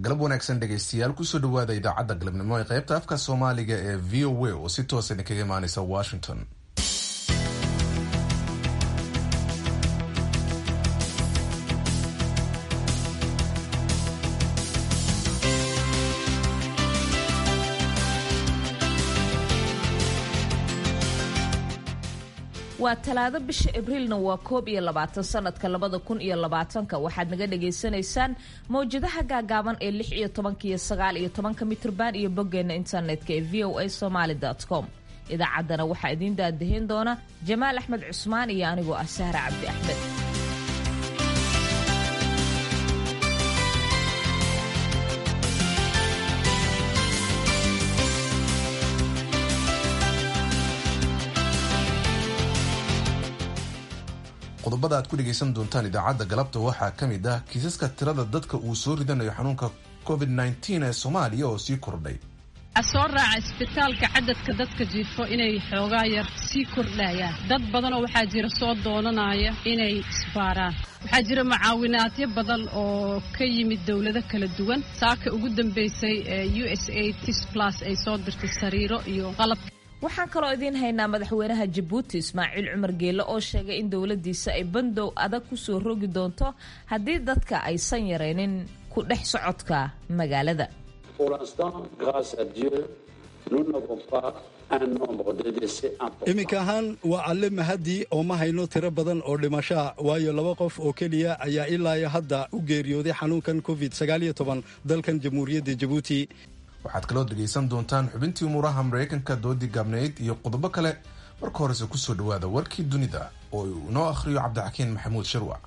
galab wanaagsan dhegaystayaal kusoo dhawaada idaacadda galabnimo ee qaybta afka soomaaliga ee v o a oo si toosa idinkaga imaaneysa washington waa talaado bisha abriilna waa koob iyo labaatan sanadka labada kun iyo labaatanka waxaad naga dhagaysanaysaan mawjadaha gaagaaban ee lix iyo tobanka iyo sagaal iyo tobanka mitrban iyo boggeena internetka ee v o a somaly com idaacaddana waxaa idiin daadahin doona jamaal axmed cusmaan iyo anigoo ah sahra cabdi axmed qodobada aad ku dhegaysan doontaan idaacadda galabta waxaa ka mid ah kiisaska tirada dadka uu soo ridanayo xanuunka covid nteen ee soomaaliya oo sii kordhay waxaa soo raaca isbitaalka cadadka dadka jiifo inay xoogaa yar sii kordhayaan dad badanoo waxaa jira soo doonanaya inay isbaaraan waxaa jira mucaawinaadyo badan oo ka yimid dowlado kala duwan saaka ugu dambeysay ee u s a tis plus ay soo dirtay sariiro iyo qalab waxaan kaloo idiin haynaa madaxweynaha jabuuti ismaaciil cumar geelle oo sheegay in dowladiisa ay bandow adag kusoo rogi doonto haddii dadka aysan yaraynin ku dhex socodka magaalada iminka ahaan waa alle mahadii oo ma hayno tiro badan oo dhimashaa waayo laba qof oo keliya ayaa ilaayo hadda u geeriyooday xanuunkan covid dalkan jamhuuriyadda jabuuti waxaad kaloo dhegaysan doontaan xubintii umuuraha maraykanka doodii gaabnayd iyo qodobo kale marka horese kusoo dhawaada warkii dunida oo uu inoo akhriyo cabdixakiin maxamuud sharwac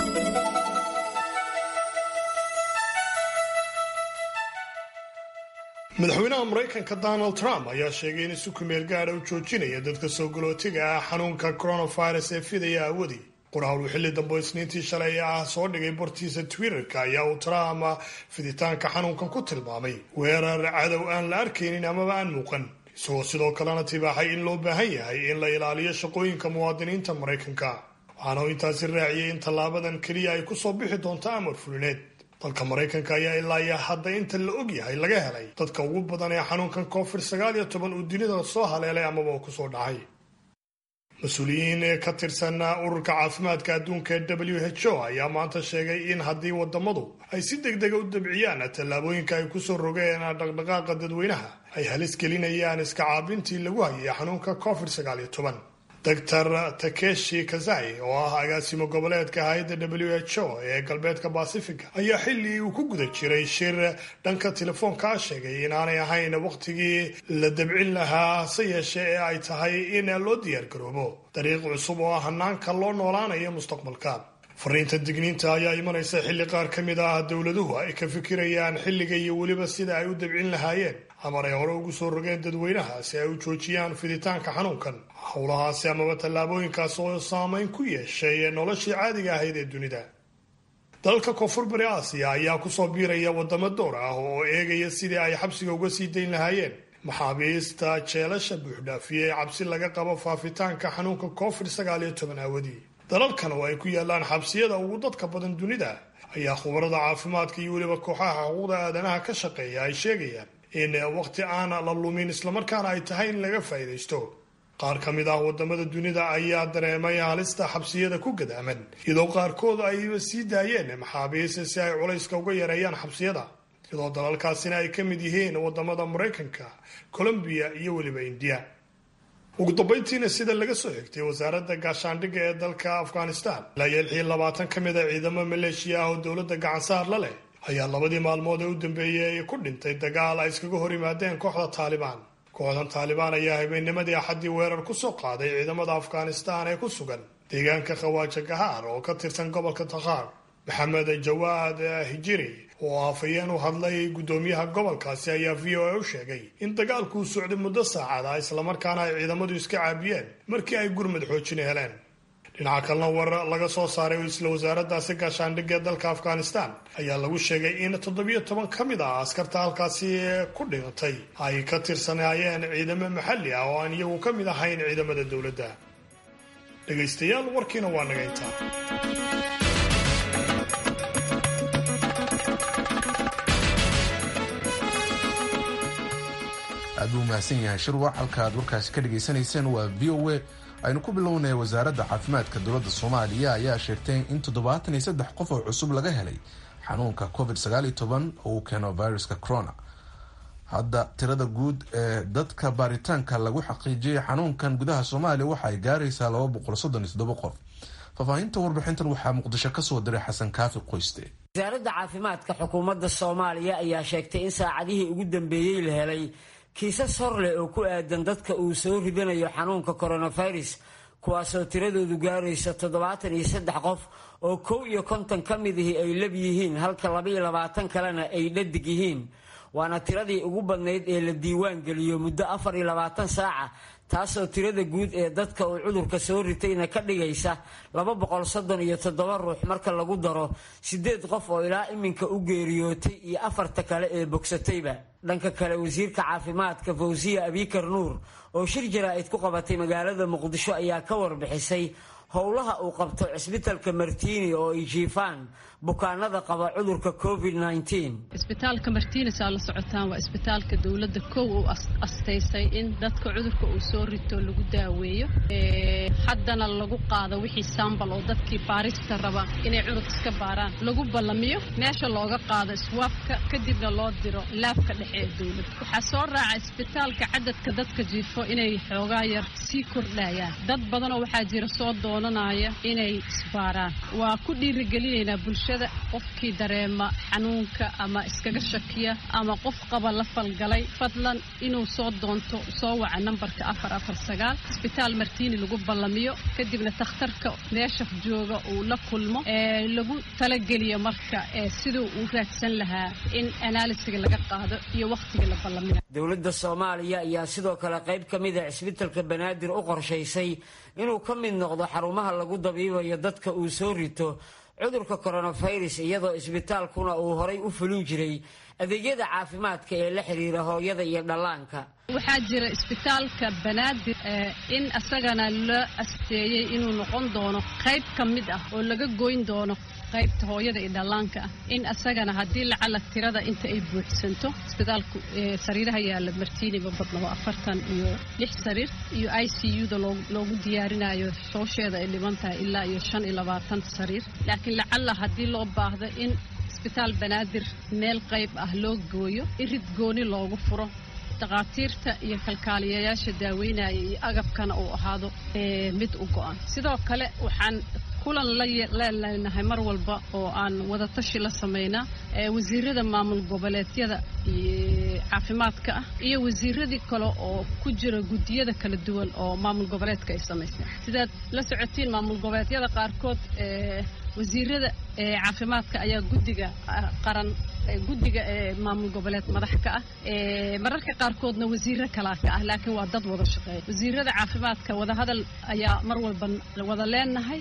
madaxweynaha maraykanka donald trump ayaa sheegay in si kumeel gaadha u joojinaya dadka soo galootiga ah xanuunka coronavirus ee fidaya awadii qoraal uu xilli dambe isniintii shalay ah soo dhigay bartiisa twitterka ayaa uu trump fiditaanka xanuunkan ku tilmaamay weerar cadow aan la arkaynin amaba aan muuqan isagoo sidoo kalena tibaaxay in loo baahan yahay in la ilaaliyo shaqooyinka muwaadiniinta maraykanka waxaana uu intaasi raaciyey in tallaabadan keliya ay kusoo bixi doonto amar fulineed dalka maraykanka ayaa ilaa iyo hadda inta la og yahay laga helay dadka ugu badan ee xanuunkan covid sagaal iyo toban uu dunida soo haleelay amaba uu kusoo dhacay mas-uuliyiin ka tirsan ururka caafimaadka adduunka ee w h o ayaa maanta sheegay in haddii wadamadu ay si deg dega u dabciyaan tallaabooyinka ay kusoo rogeen dhaqdhaqaaqa dadweynaha ay halis gelinayaan iska caabintii lagu hayay xanuunka covid sagaal iyo toban doctor takeshi kazai oo ah agaasimo goboleedka hay-adda w h o ee galbeedka basifiga ayaa xilli uu ku guda jiray shir dhanka telefoonka sheegay inaanay ahayn wakhtigii la dabcin lahaa hase yeeshee ee ay tahay in loo diyaargaroobo dariiq cusub oo ah hanaanka loo noolaanayo mustaqbalka fariinta digniinta ayaa imanaysa xilli qaar ka mid ah dowladuhu ay ka fikirayaan xilliga iyo weliba sida ay u dabcin lahaayeen amar ay hore ugu soo rogeen dadweynaha si ay u joojiyaan fiditaanka xanuunkan howlahaasi amaba tallaabooyinkaas oo saameyn ku yeeshay noloshii caadiga ahayd ee dunida dalka koonfur bari aasiya ayaa kusoo biiraya wadamo door ah oo eegaya sidii ay xabsiga uga sii dayn lahaayeen maxaabiista jeelasha buuxdhaafiyey cabsi laga qabo faafitaanka xanuunka covid sagaal iyo toban aawadii dalalkan oo ay ku yaalaan xabsiyada ugu dadka badan dunida ayaa khubarada caafimaadka iyo weliba kooxaha xuquuqda aadanaha ka shaqeeya ay sheegayaan in waqti aan la lumin islamarkaana ay tahay in laga faa'iidaysto qaar ka mid ah wadamada dunida ayaa dareemay halista xabsiyada ku gadaaman iyadoo qaarkood ayba sii daayeen maxaabiis si ay culayska uga yareeyaan xabsiyada iyadoo dalalkaasina ay ka mid yihiin wadamada maraykanka colombiya iyo weliba indiya ugu dambayntiina sida laga soo xigtay wasaaradda gaashaandhigga ee dalka afghanistan ilaa iyo lix iyo labaatan ka mid a ciidamo maleeshiya ah oo dowladda gacansaar la leh ayaa labadii maalmood ee u dambeeyey ku dhintay dagaal ay iskaga hor yimaadeen kooxda taalibaan kooxdan taalibaan ayaa habeennimadii axaddii weerar ku soo qaaday ciidamada afghanistan ee ku sugan deegaanka khawaaja gahaar oo ka tirsan gobolka takhaar maxamed jawaad hijiri oo afhayeen u hadlay guddoomiyaha gobolkaasi ayaa v o a u sheegay in dagaalkuu socday muddo saacada islamarkaana ay ciidamadu iska caabiyeen markii ay gurmad xoojin heleen dhinaca kalena war laga soo saaray isla wasaaraddaasi gaashaandhigga ee dalka afghanistan ayaa lagu sheegay in toddobiyo toban ka mid ah askarta halkaasi ku dhintay ay ka tirsanaayeen ciidamo maxalli ah oo aan iyagu ka mid ahayn ciidamada dowladda dhegaystayaal warkiina waa naga intaa buu mahadsan yahay shirwac halka aad warkaasi ka dhagaysanayseen waa v o a aynu ku bilownay wasaaradda caafimaadka dowladda soomaaliya ayaa sheegtay in toddobaatan iyo saddex qof oo cusub laga helay xanuunka covid sagaal iyo toban oo uu keeno viruska corona hadda tirada guud ee dadka baaritaanka lagu xaqiijiyay xanuunkan gudaha soomaaliya waxa ay gaaraysaa laba boqol soddon iyo toddoba qof faahfaahinta warbixintan waxaa muqdisho kasoo diray xasan kaafi qoyste wasaaradda caafimaadka xukuumadda soomaaliya ayaa sheegtay in saacadihii ugu dambeeyey la helay kiisas hor leh oo ku aadan dadka uu soo ridanayo xanuunka coronavirus kuwaasoo tiradoodu gaaraysa toddobaatan iyo saddex qof oo kow iyo konton ka midihii ay lab yihiin halka labaiyo labaatan kalena ay dhadig yihiin waana tiradii ugu badnayd ee la diiwaan geliyo muddo afar iyo labaatan saaca taasoo tirada guud ee dadka uu cudurka soo ritayna ka dhigaysa laba boqol soddon iyo toddoba ruux marka lagu daro siddeed qof oo ilaa iminka u geeriyootay iyo afarta kale ee bogsatayba dhanka kale wasiirka caafimaadka fawsiya abikar nuur oo shir jaraa'id ku qabatay magaalada muqdisho ayaa ka warbixisay howlaha uu qabto cisbitalka martiini oo ay jiifaan bukaanada qaba cudurka covid isbitaalka martiinis aa la socotaan waa isbitaalka dowladda kow uu astaysay in dadka cudurka uu soo rito lagu daaweeyo haddana lagu qaado wixii sambal oo dadkii baarista raba inay cudur iska baaraan lagu ballamiyo meesha looga qaado iswaafka kadibna loo diro laabka dhexe ee dowladda waxaa soo raaca isbitaalka cadadka dadka jiifo inay xoogaa yar sii kordhayaan dad badanoo waxaa jira soo doonanaya inay isbaaraan waa ku dhiirigelinaynaa bulshada qofkii dareema xanuunka ama iskaga shakiya ama qof qaba la falgalay fadlan inuu soo doonto soo waca nambarka afar afar sagaal isbitaal martiini lagu ballamiyo kadibna takhtarka meesha jooga uu la kulmo ee lagu talageliyo marka siduu uu raadsan lahaa in analisiga laga qaado iyo wakhtiga la ballamiyo dowladda soomaaliya ayaa sidoo kale qayb ka mid a cisbitalka banaadir u qorshaysay inuu ka mid noqdo xarumaha lagu dabiibayo dadka uu soo rito cudurka coronavirus iyadoo isbitaalkuna uu horay u fulin jiray adeegyada caafimaadka ee la xiriira hooyada iyo dhallaanka waxaa jira isbitaalka banaadir in asagana la asteeyey inuu noqon doono qayb ka mid ah oo laga goyn doono qaybta hooyada iyo dhallaanka ah in asagana haddii lacala tirada inta ay buuxsanto isbitaalku sariiraha yaalla martiini ma badnabo afartan iyo lix sariir iyo i c u-da loogu diyaarinayo shoosheeda ay dhiban tahay ilaa iyo shan iyo labaatan sariir laakiin lacala haddii loo baahdo in isbitaal banaadir meel qayb ah loo gooyo irid gooni loogu furo dhakhaatiirta iyo kalkaaliyayaasha daaweynaya iyo agabkana uu ahaado mid u go-an sidoo kale waxaan kulan laleelnahay mar walba oo aan wadatashi la samaynaa wasiirada maamul goboleedyada caafimaadka ah iyo wasiiradii kale oo ku jira guddiyada kala duwan oo maamul goboleedka ay samaysteen sidaad la socotiin maamul goboleedyada qaarkood wasiirada caafimaadka ayaa guddiga qaran guddiga maamul goboleed madax ka ah mararka qaarkoodna wasiiro kalaa ka ah laakiin waa dad wada shaqeeya wasiirada caafimaadka wadahadal ayaa mar walba wada leenahay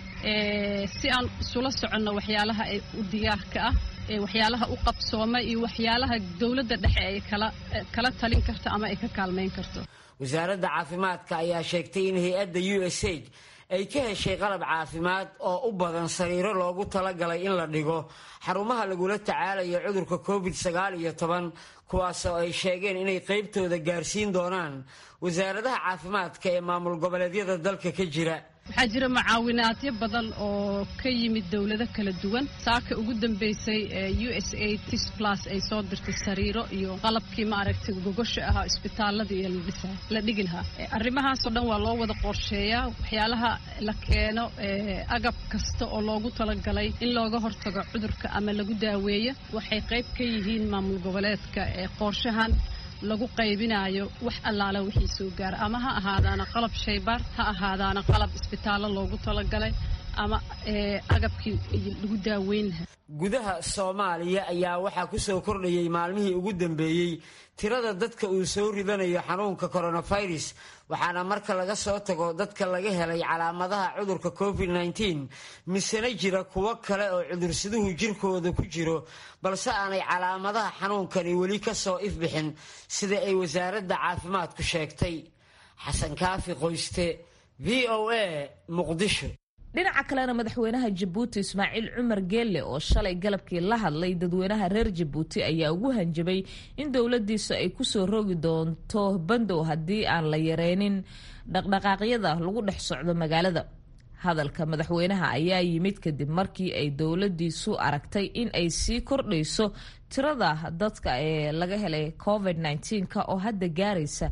si aan isula soconno waxyaalaha u diyaarka ah waxyaalaha u qabsooma iyo waxyaalaha dowladda dhexe ay kala talin karto ama ay ka kaalmayn karto wasaaradda caafimaadka ayaa sheegtay in hay-adda u s a ay ka heshay qalab caafimaad oo u badan sariiro loogu talagalay in la dhigo xarumaha lagula tacaalayo cudurka covid sagaal iyo toban kuwaasoo ay sheegeen inay qaybtooda gaarsiin doonaan wasaaradaha caafimaadka ee maamul goboleedyada dalka ka jira waxaa jira mucaawinaadyo badan oo ka yimid dowlado kala duwan saaka ugu dambeysay u s a tis plus ay soo dirtay sariiro iyo qalabkii maaragtay gogosha ahaa isbitaalada iyo la dhigi lahaa arrimahaasoo dhan waa loo wada qorsheeyaa waxyaalaha la keeno agab kasta oo loogu talagalay in looga hortago cudurka ama lagu daaweeyo waxay qayb ka yihiin maamul goboleedka ee qorshahan lagu qaybinayo wax allaala wixii soo gaara ama ha ahaadaana qalab shaybaar ha ahaadaana qalab isbitaallo loogu talagalay ama agabkii lagu daaweyn lahaa gudaha soomaaliya ayaa waxaa ku soo kordhayay maalmihii ugu dambeeyey tirada dadka uu soo ridanayo xanuunka coronavirus waxaana marka laga soo tago dadka laga helay calaamadaha cudurka covid nteen misena jira kuwo kale oo cudursaduhu jirkooda ku jiro balse aanay calaamadaha xanuunkani weli ka soo ifbixin sida ay wasaaradda caafimaadku sheegtay xasan kaafi qoyste v o a muqdisho dhinaca kalena madaxweynaha jabuuti ismaaciil cumar geelle oo shalay galabkii la hadlay dadweynaha reer jabuuti ayaa ugu hanjabay in dowladiisa ay kusoo rogi doonto bandow haddii aan la yareynin dhaqdhaqaaqyada lagu dhex socdo magaalada hadalka madaxweynaha ayaa yimid kadib markii ay dowladiisu aragtay in ay sii kordhayso tirada dadka ee laga helay covid -19 oo hadda gaaraysa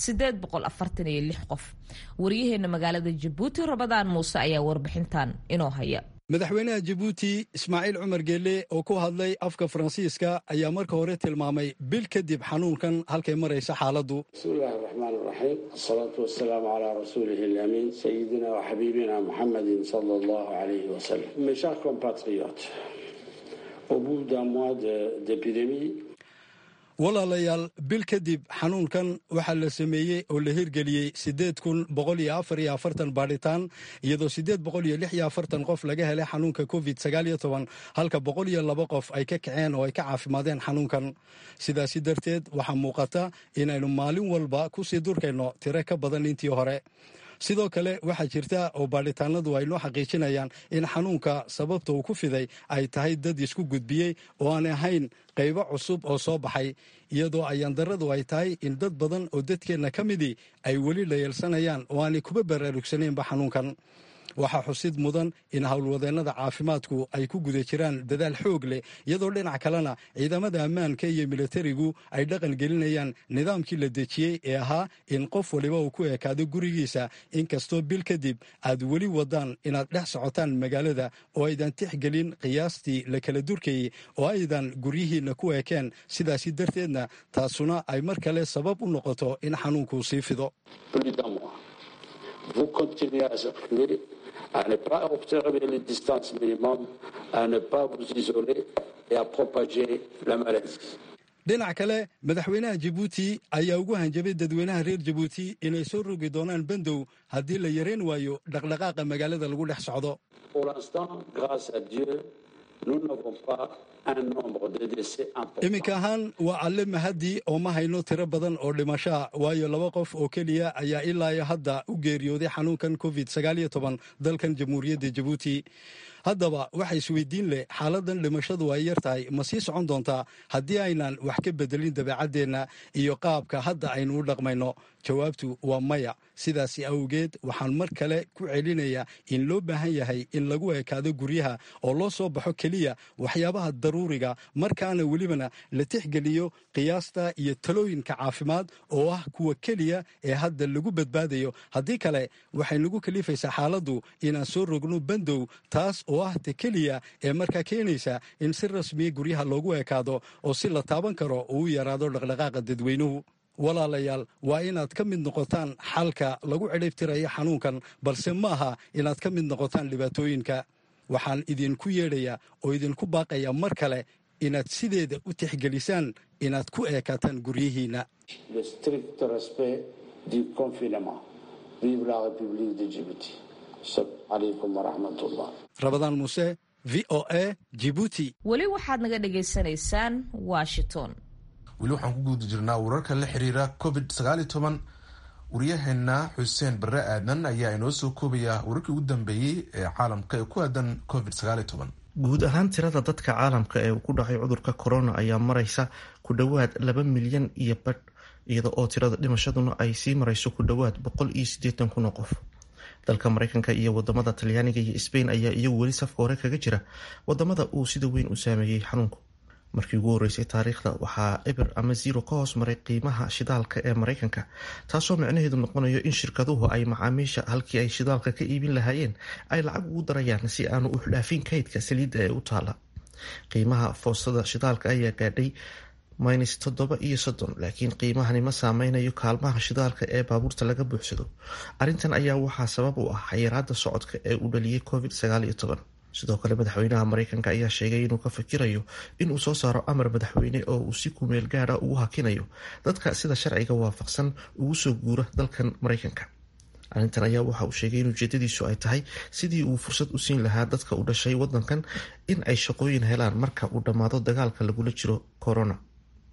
qof wariyaheena magaalada jabuuti rabadaan muuse ayaa warbixintan inoo haya madaxweynaha jabuuti ismaaciil cumar geelle oo ku hadlay afka faransiiska ayaa marka hore tilmaamay bil kadib xanuunkan halkay maraysa xaaladdu bismillahi raxmaan raxiim asalaatu wasalaamu calaa rasuulihi alamiin sayidina wa xabiibina muxamedin sala allahu alayhi wasalam mes chers compatriotes au bout d'un mois d'épidémie walaalayaal bil kadib xanuunkan waxaa la sameeyey oo la hirgeliyey siddeed kun boqol iyo afar iyo afartan baadhitaan iyadoo siddeed boqol iyo lix iyo afartan qof laga helay xanuunka covid sagaal iyo toban halka boqol iyo laba qof ay ka kaceen oo ay ka caafimaadeen xanuunkan sidaasi darteed waxaa muuqata inaynu maalin walba kusii durkayno tiro ka badan intii hore sidoo kale waxaa jirta oo baadhitaanadu ay noo xaqiijinayaan in xanuunka sababta uu ku fiday ay tahay dad isku gudbiyey oo aan ahayn qaybo cusub oo soo baxay iyadoo ayaandaradu ay tahay in dad badan oo dadkeenna ka midii ay weli la yeelsanayaan oo aanay kuba baraarugsanaynba xanuunkan waxaa xusid mudan in howlwadeennada caafimaadku ay ku guda jiraan dadaal xoog leh iyadoo dhinac kalena ciidamada ammaanka iyo militarigu ay dhaqan gelinayaan nidaamkii la dejiyey ee ahaa in qof waliba uu ku ekaado gurigiisa inkastoo bil kadib aad weli wadaan inaad dhex socotaan magaalada oo aydan tixgelin qiyaastii la kala durkayey oo aydan guryihiinna ku ekeen sidaasi darteedna taasuna ay mar kale sabab u noqoto in xanuunkuu sii fido à ne pas observer les distances minimum, à ne pas vous isoler et à propager la maladie. dhinac kale madaxweynaha jabuuti ayaa ugu hanjabay dadweynaha reer jabuuti inay soo rogi doonaan bandow haddii la yareyn waayo dhaqdhaqaaqa magaalada lagu dhex socdo Pour l'instant, grâce à Dieu, nous n'avons pas un nombre de décès important. iminka ahaan waa alle mahadii oo ma hayno tiro badan oo dhimashaa waayo laba qof oo keliya ayaa ilaa iyo hadda u geeriyooday xanuunkan covid sagaal iyo toban dalkan jamhuuriyadda jabuuti haddaba waxa isweydiin leh xaaladan dhimashadu ay yar tahay ma sii socon doontaa haddii aynan wax ka bedelin dabeecaddeenna iyo qaabka hadda aynu u dhaqmayno jawaabtu waa maya sidaasi awgeed waxaan mar kale ku celinayaa in loo baahan yahay in lagu ekaado guryaha oo loo soo baxo keliya waxyaabaha daruuriga markaana welibana la tixgeliyo qiyaasta iyo talooyinka caafimaad oo ah kuwa keliya ee hadda lagu badbaadayo haddii kale waxay nagu kalifaysaa xaaladdu inaan soo rogno bandow taas oo ah ta keliya ee markaa keenaysa in si rasmiya guryaha loogu ekaado oo si la taaban karo uu u yaraado dhaqdhaqaaqa dadweynuhu walaalayaal waa inaad ka mid noqotaan xalka lagu cidhibtirayo xanuunkan balse ma aha inaad ka mid noqotaan dhibaatooyinka waxaan idinku yeedhayaa oo idinku baaqayaa mar kale inaad sideeda u tixgelisaan inaad ku eekaataan guryihiinna Le strict respect du confinement. Vive la République de Djibouti. Assalamu alaikum wa rahmatullah. rabadaan muuse v o a jibuuti weli waxaad naga dhagaysanaysaan washington weli waxaan ku guda jirnaa wararka la xiriira covid sagaaliyo toban waryaheena xuseen bare aadan ayaa inoo soo koobaya wararkii ugu dambeeyey ee caalamka ee ku aadan covid sagaaliyo toban guud ahaan tirada dadka caalamka ee ku dhacay cudurka corona ayaa maraysa ku dhowaad laba milyan iyo badh iyada oo tirada dhimashaduna ay sii marayso ku dhowaad boqol iyo siddeetan kun oo qof dalka mareykanka iyo wadamada talyaaniga iyo sbain ayaa iyagu weli safka hore kaga jira wadamada uu sida weyn u saameeyey xanuunku markii ugu horeysay taariikhda waxaa eber ama zero ka hoos maray qiimaha shidaalka ee mareykanka taasoo micnaheedu noqonayo in shirkaduhu ay macaamiisha halkii ay shidaalka ka iibin lahaayeen ay lacag ugu darayaan si aanu u dhaafin kaydka saliidda ee u taala qiimaha foostada shidaalka ayaa gaadhay minus toddoba iyo soddon laakiin qiimahani ma saameynayo kaalmaha shidaalka ee baabuurta laga buuxsado arrintan ayaa waxaa sabab u ah xayiraada socodka ee uu dhaliyay covid sagaal iyo toban sidoo kale madaxweynaha mareykanka ayaa sheegay inuu ka fikirayo inuu soo saaro amar madaxweyne oo uu si kumeel gaara ugu hakinayo dadka sida sharciga waafaqsan ugu soo guura dalkan mareykanka arrintan ayaa waxa uu sheegay in ujeedadiisu ay tahay sidii uu fursad u siin lahaa dadka u dhashay wadankan in ay shaqooyin helaan marka uu dhammaado dagaalka lagula jiro corona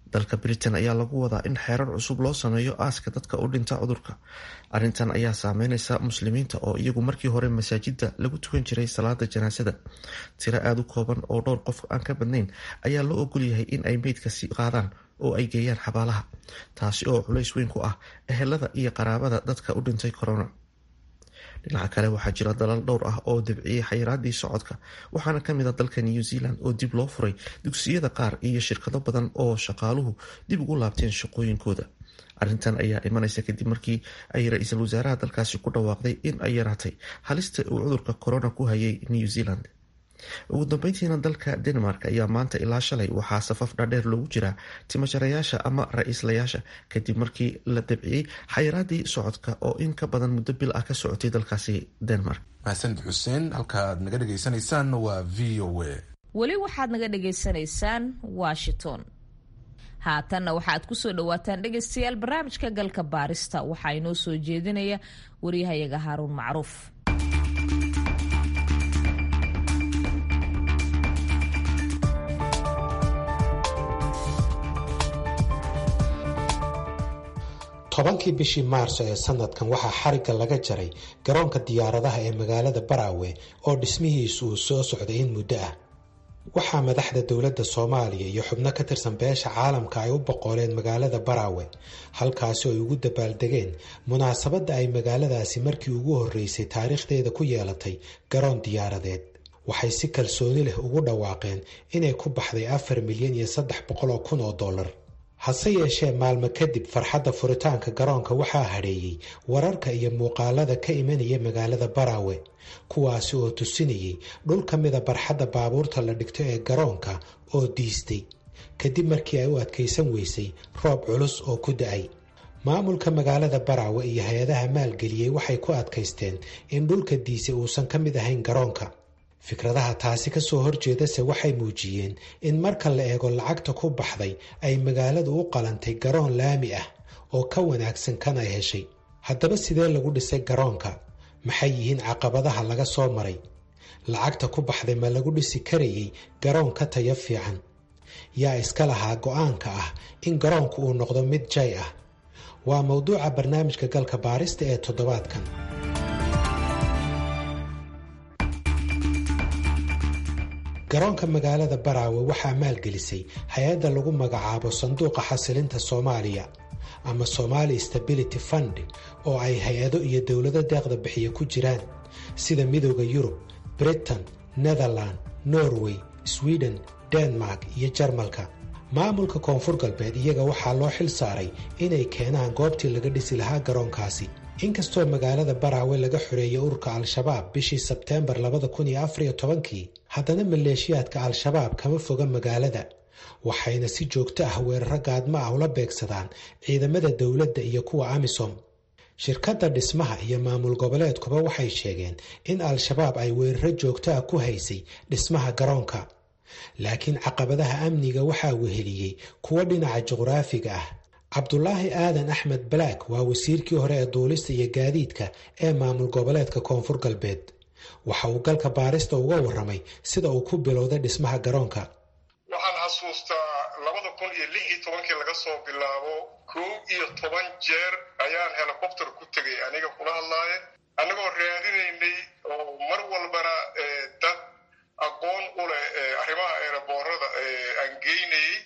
dalka britain ayaa lagu wadaa in xeerar cusub loo sameeyo aaska dadka u dhinta cudurka arrintan ayaa saameyneysa muslimiinta oo iyagu markii hore masaajida lagu tukan jiray salaada janaasada tiro aada u kooban oo dhowr qof aan ka badnayn ayaa loo ogolyahay in ay meydkasi qaadaan oo ay geeyaan xabaalaha taasi oo culays weyn ku ah ehelada iyo qaraabada dadka u dhintay corona dhinaca kale waxaa jira dalal dhowr ah oo debciyey xayiraadii socodka waxaana kamid a dalka new zealand oo dib loo furay dugsiyada qaar iyo shirkado badan oo shaqaaluhu dib ugu laabteen shaqooyinkooda arrintan ayaa imanaysa kadib markii ay ra-iisul wasaaraha dalkaasi ku dhawaaqday in ay yaraatay halista uu cudurka corona ku hayay new zealand ugu dambeyntiina dalka denmark ayaa maanta ilaa shalay waxaa safaf dhaadheer loogu jiraa timajarayaasha ama ra-iislayaasha kadib markii la dabciyey xayiraadii socodka oo in ka badan muddo bil ah ka socotay dalkaasi denmark mahadsanid xuseen halkaaad naga dhagaysanaysaan waa v o a weli waxaad naga dhagaysanaysaan washington haatanna waxaad kusoo dhawaataan dhegaystayaal barnaamijka galka baarista waxaa inoo soo jeedinaya waryahayaga haaruun macruuf tobankii bishii maarso ee sanadkan waxaa xarigga laga jaray garoonka diyaaradaha ee magaalada baraawe oo dhismihiisu uu soo socday in muddo ah waxaa madaxda dowladda soomaaliya iyo xubno ka tirsan beesha caalamka ay u boqoleen magaalada baraawe halkaasi oo ay ugu dabaaldegeen munaasabadda ay magaaladaasi markii ugu horreysay taariikhdeeda ku yeelatay garoon diyaaradeed waxay si kalsooni leh ugu dhawaaqeen inay ku baxday afar milyan iyo saddex boqol oo kun oo dollar hase yeeshee maalmo kadib farxadda furitaanka garoonka waxaa hadheeyey wararka iyo muuqaalada ka imanaya magaalada baraawe kuwaasi oo tusinayay dhul ka mida barxadda baabuurta la dhigto ee garoonka oo diistay kadib markii ay u adkaysan weysay roob culus oo ku da-ay maamulka magaalada baraawe iyo hay-adaha maalgeliyey waxay ku adkaysteen in dhulka diisay uusan ka mid ahayn garoonka fikradaha taasi ka soo horjeedase waxay muujiyeen in marka la eego lacagta ku baxday ay magaaladu u qalantay garoon laami ah oo ka wanaagsan kan ay heshay haddaba sidee lagu dhisay garoonka maxay yihiin caqabadaha laga soo maray lacagta ku baxday ma lagu dhisi karayay garoon ka tayo fiican yaa iska lahaa go-aanka ah in garoonku uu noqdo mid jay ah waa mowduuca barnaamijka galka baarista ee toddobaadkan garoonka magaalada baraawe waxaa maalgelisay hay-adda lagu magacaabo sanduuqa xasilinta soomaaliya ama somali stability fund oo ay hay-ado iyo dowlado deeqda bixiya ku jiraan sida midooda yurub britain netherland norway sweden denmark iyo jarmalka maamulka koonfur galbeed iyaga waxaa loo xil saaray inay keenaan goobtii laga dhisi lahaa garoonkaasi inkastoo magaalada baraawe laga xoreeyay ururka al-shabaab bishii sebteembar kii haddana maleeshiyaadka al-shabaab kama foga magaalada waxayna si joogto ah weeraro gaadmo ah ula beegsadaan ciidamada dowladda iyo kuwa amisom shirkadda dhismaha iyo maamul goboleedkuba waxay sheegeen in al-shabaab ay weeraro joogto ah ku haysay dhismaha garoonka laakiin caqabadaha amniga waxaa weheliyey kuwo dhinaca juqraafiga ah cabdulaahi aadan axmed balaak waa wasiirkii hore ee duulista iyo gaadiidka ee maamul goboleedka koonfur galbeed waxa uu galka baarista uga waramay sida uu ku bilowday dhismaha garoonka waxaan xasuustaa labada kun iyo lix iyo tobankii laga soo bilaabo kow iyo toban jeer ayaan helicopter ku tegay aniga kula hadlaaye annagoo raadinaynay oo mar walbana dad aqoon u leh arrimaha eeraboorada aan geynayey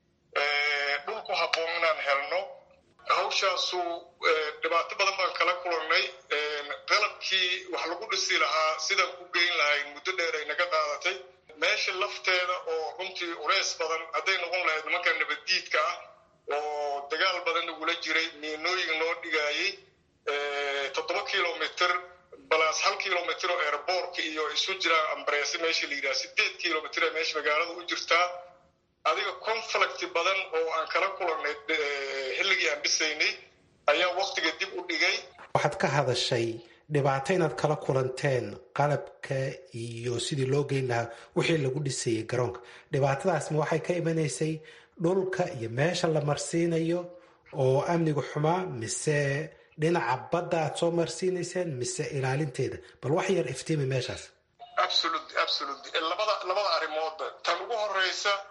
dhul ku habboon inaan helno hawshaasu dhibaato badan baan kala kulannay qalabkii wax lagu dhisi lahaa sidaan ku geyn lahayn muddo dheer ay naga qaadatay meesha lafteeda oo runtii culays badan hadday noqon lahayd nimanka nabaddiidka ah oo dagaal badan nagula jiray miinooyin noo dhigaayey toddoba kilomitr balaas hal kilomitr oo airboortka iyo isu jiraan ambareese meesha la yidhaha sideed kilomitr ee meesha magaalada u jirtaa adiga conflict badan oo aan kala kulannay xilligii aan dhisaynay ayaa waktiga dib u dhigay waxaad ka hadashay dhibaato inaad kala kulanteen qalabka iyo sidii loo geyn lahaa wixii lagu dhisayay garoonka dhibaatadaasma waxay ka imanaysay dhulka iyo meesha la marsiinayo oo amnigu xumaa mise dhinaca badda aad soo marsiinayseen mise ilaalinteeda bal wax yar iftiimi meeshaas labada labada arrimoodba tan ugu horeysa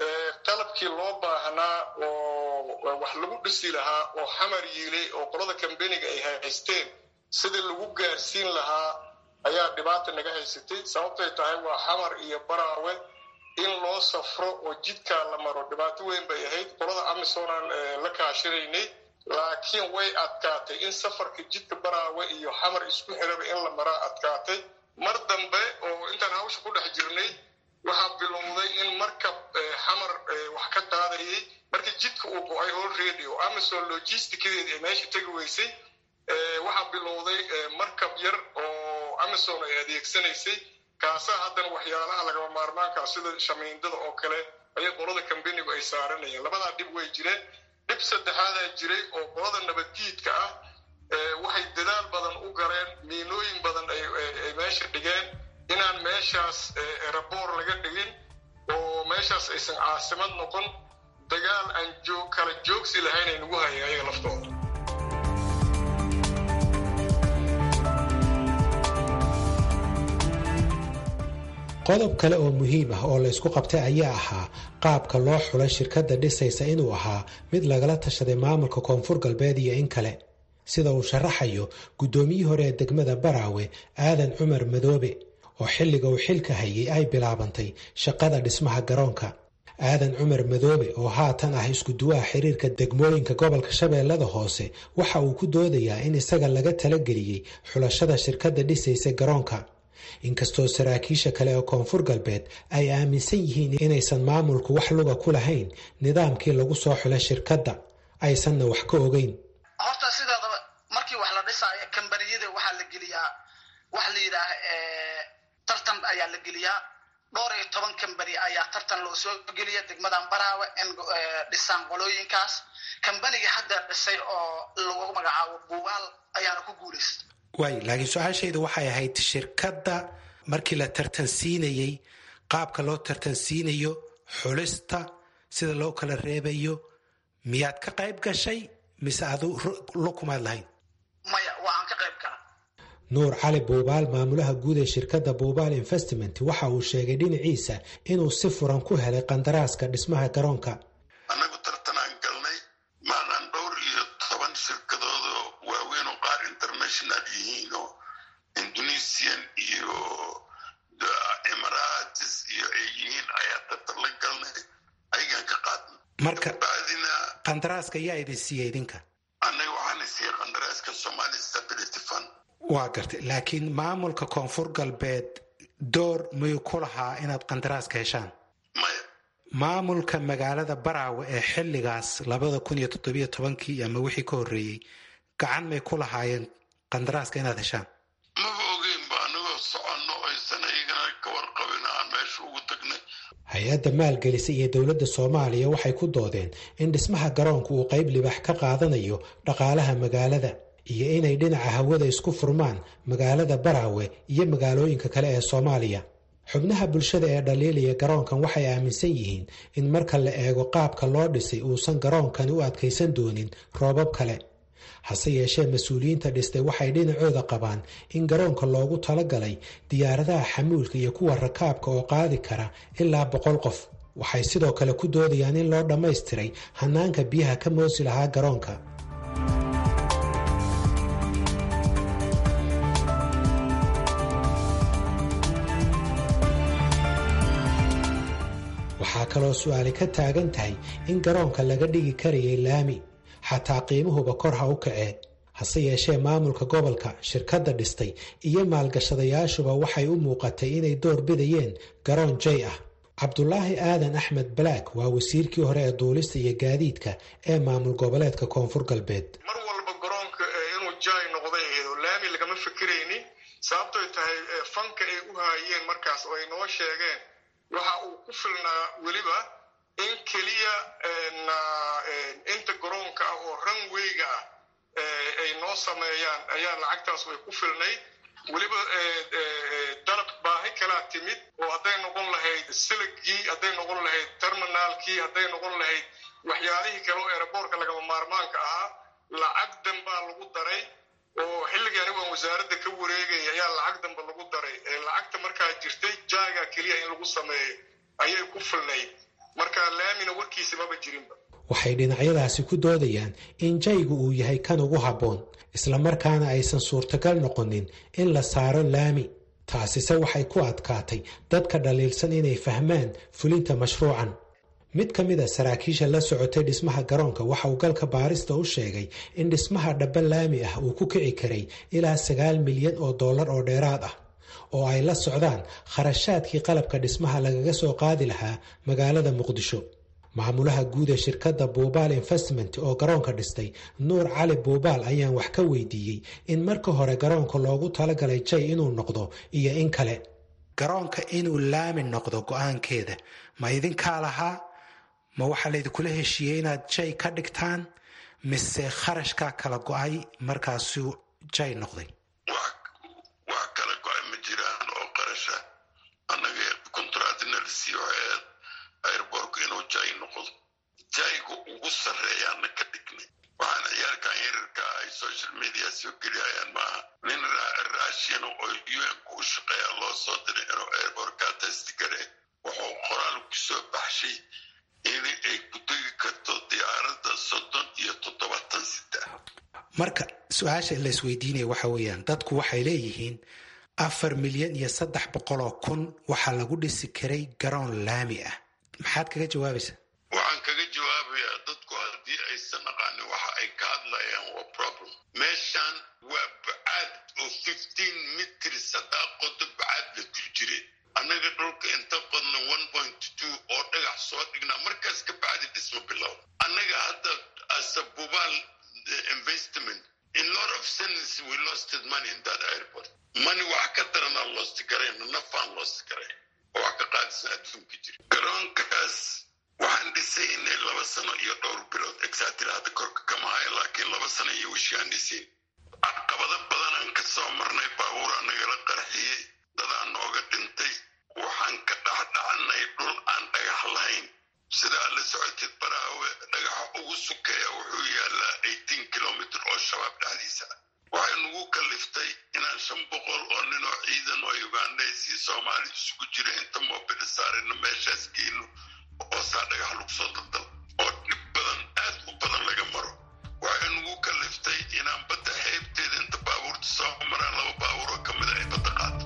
qalabkii loo baahnaa oo wax lagu dhisi lahaa oo xamar yiilay oo qolada kambeniga ay haysteen sidii lagu gaarsiin lahaa ayaa dhibaata naga haysatay sababtay tahay waa xamar iyo baraawe in loo safro oo jidkaa la maro dhibaato weyn bay ahayd qolada amisoonaan la kaashinaynay laakiin way adkaatay in safarka jidka baraawe iyo xamar isku xiraba in la maraa adkaatay mar dambe oo intaan hawsha ku dhex jirnay waxaa bilowday in markab xamar wax ka qaadayay markii jidka uu go-ay already oo amazon logisticadeedi ay meesha tegi weysay waxaa bilowday markab yar oo amazon ay adeegsanaysay kaasaa haddana waxyaalaha lagaba maarmaankaa sida shamiindada oo kale ayay qolada kambenigu ay saaranayeen labadaa dhib way jireen dhib saddexaadaa jiray oo qolada nabaddiidka ah waxay dadaal badan u galeen miinooyin badan ay meesha dhigeen inaan meeshaas raboor laga dhigin oo meeshaas aysan caasimad noqon dagaal aan joog kala joogsi lahayn ay nagu hayeen ayaga laftooda qodob kale oo muhiim ah oo laysku qabtay ayaa ahaa qaabka loo xulay shirkadda dhisaysa inuu ahaa mid lagala tashaday maamulka koonfur galbeed iyo in kale sida uu sharaxayo guddoomiyii hore ee degmada baraawe aadan cumar madoobe oo xilliga uu xilka hayay ay bilaabantay shaqada dhismaha garoonka aadan cumar madoobe oo haatan ah isku-duwaha xiriirka degmooyinka gobolka shabeellada hoose waxa uu ku doodayaa in isaga laga talageliyey xulashada shirkadda dhisaysa garoonka inkastoo saraakiisha kale ee koonfur galbeed ay aaminsan yihiin inaysan maamulku wax luga ku lahayn nidaamkii lagu soo xulay shirkadda aysanna wax ka ogeyn horta sideedaba markii wax la dhisaayo kambaniyada waxaa la geliyaa waxa la yidhaah tartan ayaa la geliyaa dhowr iyo toban kambani ayaa tartan loo soo geliya degmadan baraawe in dhisaan qolooyinkaas kambaniga hadda dhisay oo lagu magacaabo buugaal ayaana ku guulaysta waay laakiin su-aashayda waxay ahayd shirkadda markii la tartansiinayey qaabka loo tartansiinayo xulista sida loo kala reebayo miyaad ka qayb gashay mise adu lukumaad lahayn maya waa aan ka qayb gala nuur cali buubaal maamulaha guud ee shirkadda buubaal investment waxa uu sheegay dhinaciisa inuu si furan ku helay qandaraaska dhismaha garoonka annagu tartanaan galnay maanaan dhowr iyo toban shirkadoodo waaweyn oo qaar international yihiin oo indonesian iyo emirates iyo ay yihiin ayaa tartan la galnay ayagaan ka qaadnay marka bacdina qandaraaska yaa idin siiya idinka annaga waxaana siiyey qandaraaska somali stability fund waa gartay laakiin maamulka koonfur galbeed door mayuu ku lahaa inaad qandaraaska heshaan maya maamulka magaalada baraawe ee xilligaas labada kun iyo toddobiyo tobankii ama wixii ka horreeyey gacan may ku lahaayeen qandaraaska inaad heshaan maba ogeyn ba anagoo soconno aysan ayagana ka warqabin aan meesha ugu tagnay hay-adda maalgelisa iyo dowladda soomaaliya waxay ku doodeen in dhismaha garoonku uu qayb libax ka qaadanayo dhaqaalaha magaalada iyo inay dhinaca hawada isku furmaan magaalada baraawe iyo magaalooyinka kale ee soomaaliya xubnaha bulshada ee dhaliilaya garoonkan waxay aaminsan yihiin in marka la eego qaabka loo dhisay uusan garoonkani u adkaysan doonin roobab kale hase yeeshee mas-uuliyiinta dhistay waxay dhinacooda qabaan in garoonka loogu talagalay diyaaradaha xamuulka iyo kuwa rakaabka oo qaadi kara ilaa boqol qof waxay sidoo kale ku doodayaan in loo dhammaystiray hanaanka biyaha ka moosi lahaa garoonka waxaa kaloo su-aali ka taagan tahay in garoonka laga dhigi karayay laami xataa qiimuhuba kor ha u kacee hase yeeshee maamulka gobolka shirkadda dhistay iyo maalgashadayaashuba waxay u muuqatay inay door bidayeen garoon jay ah cabdulaahi aadan axmed balaak waa wasiirkii hore ee duulista iyo gaadiidka ee maamul goboleedka koonfur galbeed mar walba garoonka inuu jay noqday aheedo laami lagama fikiraynin sababtoy tahay fanka ay u haayeen markaas oo ay noo sheegeen waxa uu ku filnaa weliba in keliya inta garoonka ah oo ranweyga ah ay noo sameeyaan ayaa lacagtaas way ku filnayd weliba dalab baahi kalaa timid oo hadday noqon lahayd siligii hadday noqon lahayd terminaalkii hadday noqon lahayd waxyaalihii kale oo eeraboorka lagama maarmaanka ahaa lacag danbaa lagu daray oo xilligii anigu aan wasaaradda ka wareegaya ayaa lacag danba lagu daray lacagta markaa jirtay jaaga keliya in lagu sameeyo ayay ku filnayd marka laamina warkiisa maba jirinba waxay dhinacyadaasi ku doodayaan in jaygu uu yahay kan ugu habboon islamarkaana aysan suurtagal noqonin in la saaro laami taasise waxay ku adkaatay dadka dhaliilsan inay fahmaan fulinta mashruucan mid ka mid a saraakiisha la socotay dhismaha garoonka waxa uu galka baarista u sheegay in dhismaha dhaba laami ah uu ku kici karay ilaa sagaal milyan oo dollar oo dheeraad ah oo ay la socdaan kharashaadkii qalabka dhismaha lagaga soo qaadi lahaa magaalada muqdisho maamulaha guud ee shirkadda buubaal investment oo garoonka dhistay nuur cali buubaal ayaan wax ka weydiiyey in marka hore garoonka loogu talagalay jay inuu noqdo iyo in kale garoonka inuu laami noqdo go-aankeeda ma idinkaa lahaa ma waxaa laydinkula heshiiyey inaad jay ka dhigtaan mise kharashkaa kala go-ay markaasuu jay noqday wax kala go-ay ma jiraan oo qarasha annaga kontratinalsi waxayd airborku inuu jay noqdo jayga ugu sarreeyaana ka dhignay waxaan ciyaarkan yararka ay social media soo geliyayaan maaha nin raashin oo un-ku u shaqeeya loo soo diray inuu airborkaa tastigare wuxuu qoraal ku soo baxshay in ay ku tegi karto diyaaradda soddon iyo toddobaatan saddex marka su-aasha la isweydiinaya waxa weeyaan dadku waxay leeyihiin afar milyan iyo saddex boqoloo kun waxaa lagu dhisi karay garoon laami ah maxaad kaga jawaabaysaa waxaan kaga jawaabayaa dadku haddii aysan aqaanin waxa ay ka hadlayaan waa problem meeshan waa bacaad oo fifteen mitrs haddaa qodo bacaad la ku jire annaga dhulka inta qodna one point two oo dhagax soo dhignaa markaas ka bacdi dhismo bilow annaga hadda asabubaal investment in lot of sense we losted money in that airport money wax ka daranaa loosti gareen nafaan loosti gareen oo wax ka qaadisan adduunka jira garoonkaas waxaan dhisaynay laba sano iyo dhowr bilood exatira hadda korka kama haya laakiin laba sano iyo wishii aan dhisayn caqabado badanaan ka soo marnay baabuuraa nagala qarxiyey dadaa nooga dhintay waxaan ka dhexdhacnay dhul aan dhagax lahayn sidaa la socotid baraawe dhagaxa ugu sukeeya wuxuu yaalaa eighteen kilomitr oo shabaab dhexdiisa waxay nagu kaliftay inaan shan boqol oo nin oo ciidan oo ugandays iyo soomaali isugu jira inta moobili saarina meeshaas geeno oo saa dhagax lagu soo daldal oo dhib badan aad u badan laga maro waxay nagu kaliftay inaan badda xeebteeda inta baabuurta soo maraan laba baabuur oo ka mida ay badda qaato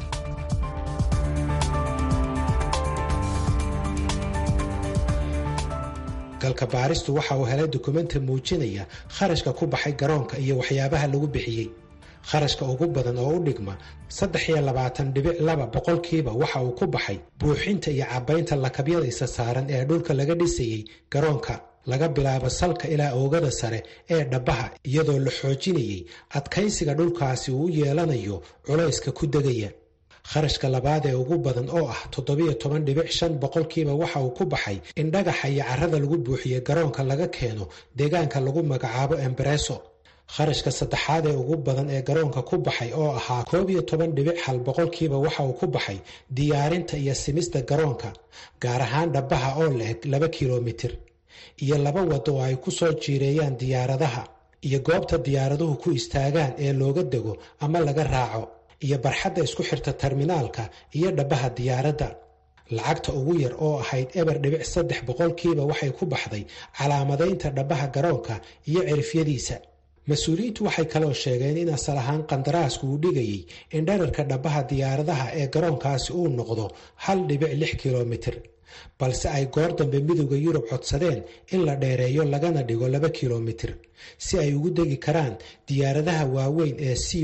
galka baaristu waxa uu helay dukumenti muujinaya kharashka ku baxay garoonka iyo waxyaabaha lagu bixiyey kharashka ugu badan oo u dhigma saddex iyo labaatan dhibic laba boqolkiiba waxa uu ku baxay buuxinta iyo cabaynta lakabyada isa saaran ee dhulka laga dhisayey garoonka laga bilaabo salka ilaa oogada sare ee dhabbaha iyadoo la xoojinayey adkaysiga dhulkaasi uu u yeelanayo culayska ku degaya kharashka labaad ee ugu badan oo ah toddobiyo toban dhibic shan boqolkiiba waxa uu ku baxay in dhagaxa iyo carrada lagu buuxiye garoonka laga keeno deegaanka lagu magacaabo embareso kharashka saddexaad ee ugu badan ee garoonka ku baxay oo ahaa koob iyo toban dhibic hal boqolkiiba waxa uu ku baxay diyaarinta iyo simista garoonka gaar ahaan dhabbaha oo la-eg laba kilomitir iyo laba wado oo ay ku soo jiireeyaan diyaaradaha iyo goobta diyaaraduhu ku istaagaan ee looga dego ama laga raaco iyo barxadda isku xirta terminaalka iyo dhabbaha diyaaradda lacagta ugu yar oo ahayd eber dhibic saddex boqolkiiba waxay ku baxday calaamadaynta dhabbaha garoonka iyo cirifyadiisa mas-uuliyiintu waxay kaloo sheegeen in asal ahaan qandaraasku uu dhigayey in dherarka dhabbaha diyaaradaha ee garoonkaasi uu noqdo hal dhibic lix kilomitir balse ay goor dambe midowda yurub codsadeen in la dheereeyo lagana dhigo laba kilomitir si ay ugu degi karaan diyaaradaha waaweyn ee c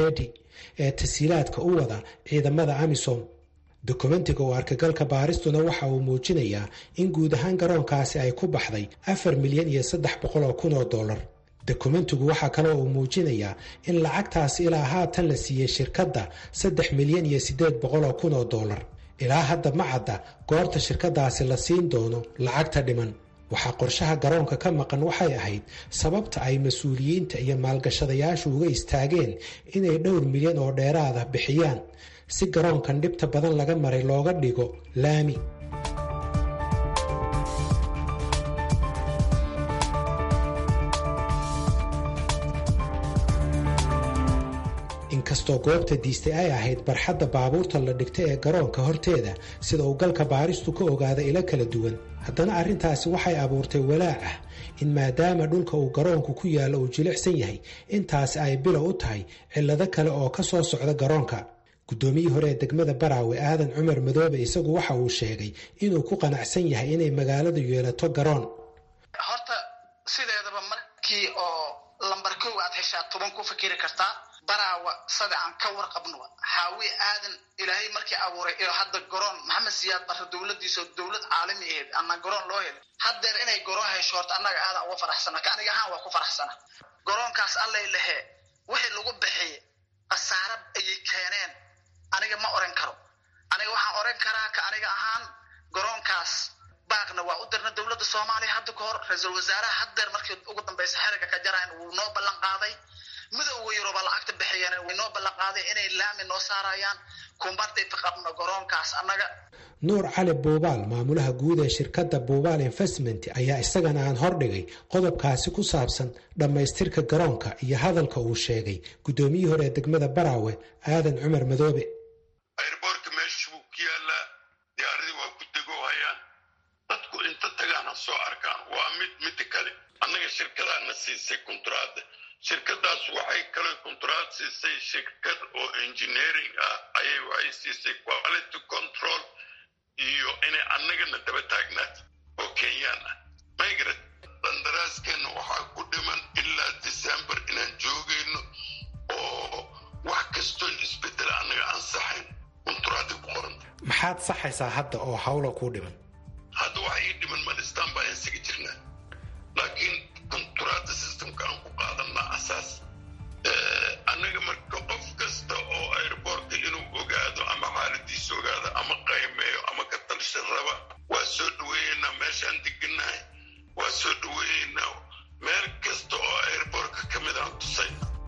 ee tasiilaadka u wada ciidamada amisom dokumentiga oo arkagalka baaristuna waxa uu muujinayaa in guud ahaan garoonkaasi ay ku baxday afar milyan iyo saddex boqol oo kun oo dollar dokumentigu waxaa kaloo uu muujinayaa in lacagtaasi ilaa haatan la siiyey shirkadda saddex milyan iyo siddeed boqol oo kun oo dollar ilaa hadda ma cadda goorta shirkadaasi la siin doono lacagta dhiman waxaa qorshaha garoonka ka maqan waxay ahayd sababta ay mas-uuliyiinta iyo maalgashadayaashu uga istaageen inay dhowr milyan oo dheeraada bixiyaan si garoonkan dhibta badan laga maray looga dhigo laami inkastoo goobta diistay ay ahayd barxadda baabuurta la dhigta ee garoonka horteeda sida uu galka baaristu ka ogaada ilo kala duwan haddana arrintaasi waxay abuurtay walaac ah in maadaama dhulka uu garoonku ku yaallo uu jilicsan yahay intaasi ay bilow u tahay cillado kale oo ka soo socda garoonka guddoomiyii hore ee degmada baraawe aadan cumar madoobe isagu waxa uu sheegay inuu ku qanacsan yahay inay magaaladu yeelato garoon horta sideedaba markii oo lambar kow aad heshaa toban ku fikiri kartaa baraawa sada aan ka warqabno xaawi aadan ilaahay markii abuuray iyo hadda garoon maxamed siyaad barre dowladiisa dowlad caalami aheyd ama garoon loo helay haddeer inay garoon hesho horta annaga aadan uga faraxsana ka aniga ahaan waa ku faraxsana garoonkaas allay lehe wixii lagu bixiyey khasaare ayay keeneen aniga ma oran karo aniga waxaan oran karaa ka aniga ahaan garoonkaas baaqna waa u dirna dowladda soomaaliya hadda ka hor ra-iisul wasaaraha haddeer markii ugu dambaysa xeriga ka jarayn wuu noo ballan qaaday midowga yuruba lacagta bixiyeen way noo ballan qaaday inay laami noo saarayaan kumbadday qabno garoonkaas annaga nuur cali buubaal maamulaha guud ee shirkadda buubaal investment ayaa isagana aan hordhigay qodobkaasi ku saabsan dhammaystirka garoonka iyo hadalka uu sheegay guddoomiyihii hore ee degmada baraawe aadan cumar madoobe airboortka meesha buu ku yaalaa diyaaradii waa ku degoohayaan dadku inta tagaana soo arkaan waa mid midda kale annaga shirkadaana siisay kunturaadda shirkadaas waxay kale kunturaad siisay shirkad oo engineering ah ayay waxay siisay quality control iyo inay annagana daba taagnaat oo kenyaan ah migrad qandaraaskeenna waxaa ku dhiman ilaa december inaan joogayno oo wax kastoon isbedela annaga ansaxayn kunturaadda ku qoran maxaad saxaysaa hadda oo hawla kuu dhiman hadda waxa ii dhiman malistaan baa insaga jirnaa laakiin kunturaadda systemka aan ku qaadanaa asaas annaga marka qof kasta oo airboortka inuu ogaado ama xaaladiisa ogaado ama qaymeeyo ama ka talsha raba waa soo dhaweeyeynaa meeshaan deganahay waa soo dhaweeyeynaa meel kasta oo airboortka ka mid aan tusay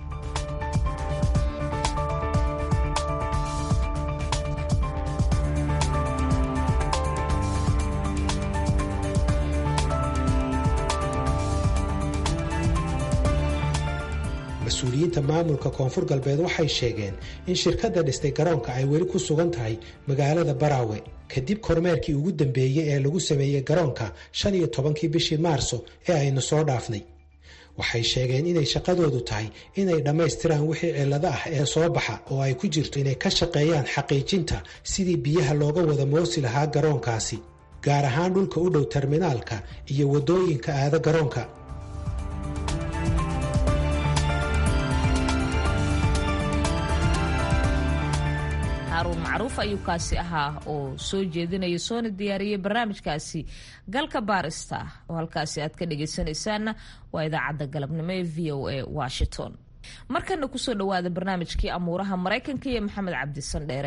mas-uuliyiinta maamulka koonfur galbeed waxay sheegeen in shirkadda dhistay garoonka ay weli ku sugan tahay magaalada baraawe kadib kormeerkii ugu dambeeyey ee lagu sameeyey garoonka shan iyo tobankii bishii maarso ee aynu soo dhaafnay waxay sheegeen inay shaqadoodu tahay inay dhammaystiraan wixii cillado ah ee soo baxa oo ay ku jirto inay ka shaqeeyaan xaqiijinta sidii biyaha looga wada moosi lahaa garoonkaasi gaar ahaan dhulka u dhow terminaalka iyo waddooyinka aada garoonka haruun macruuf ayuu kaasi ahaa oo soo jeedinaya soona diyaariyey barnaamijkaasi galka baarista oo halkaasi aad ka dhagaysanaysaanna waa idaacadda galabnimo ee v o a washington markana kusoo dhawaada barnaamijkii amuuraha maraykanka iyo maxamed cabdisan dheere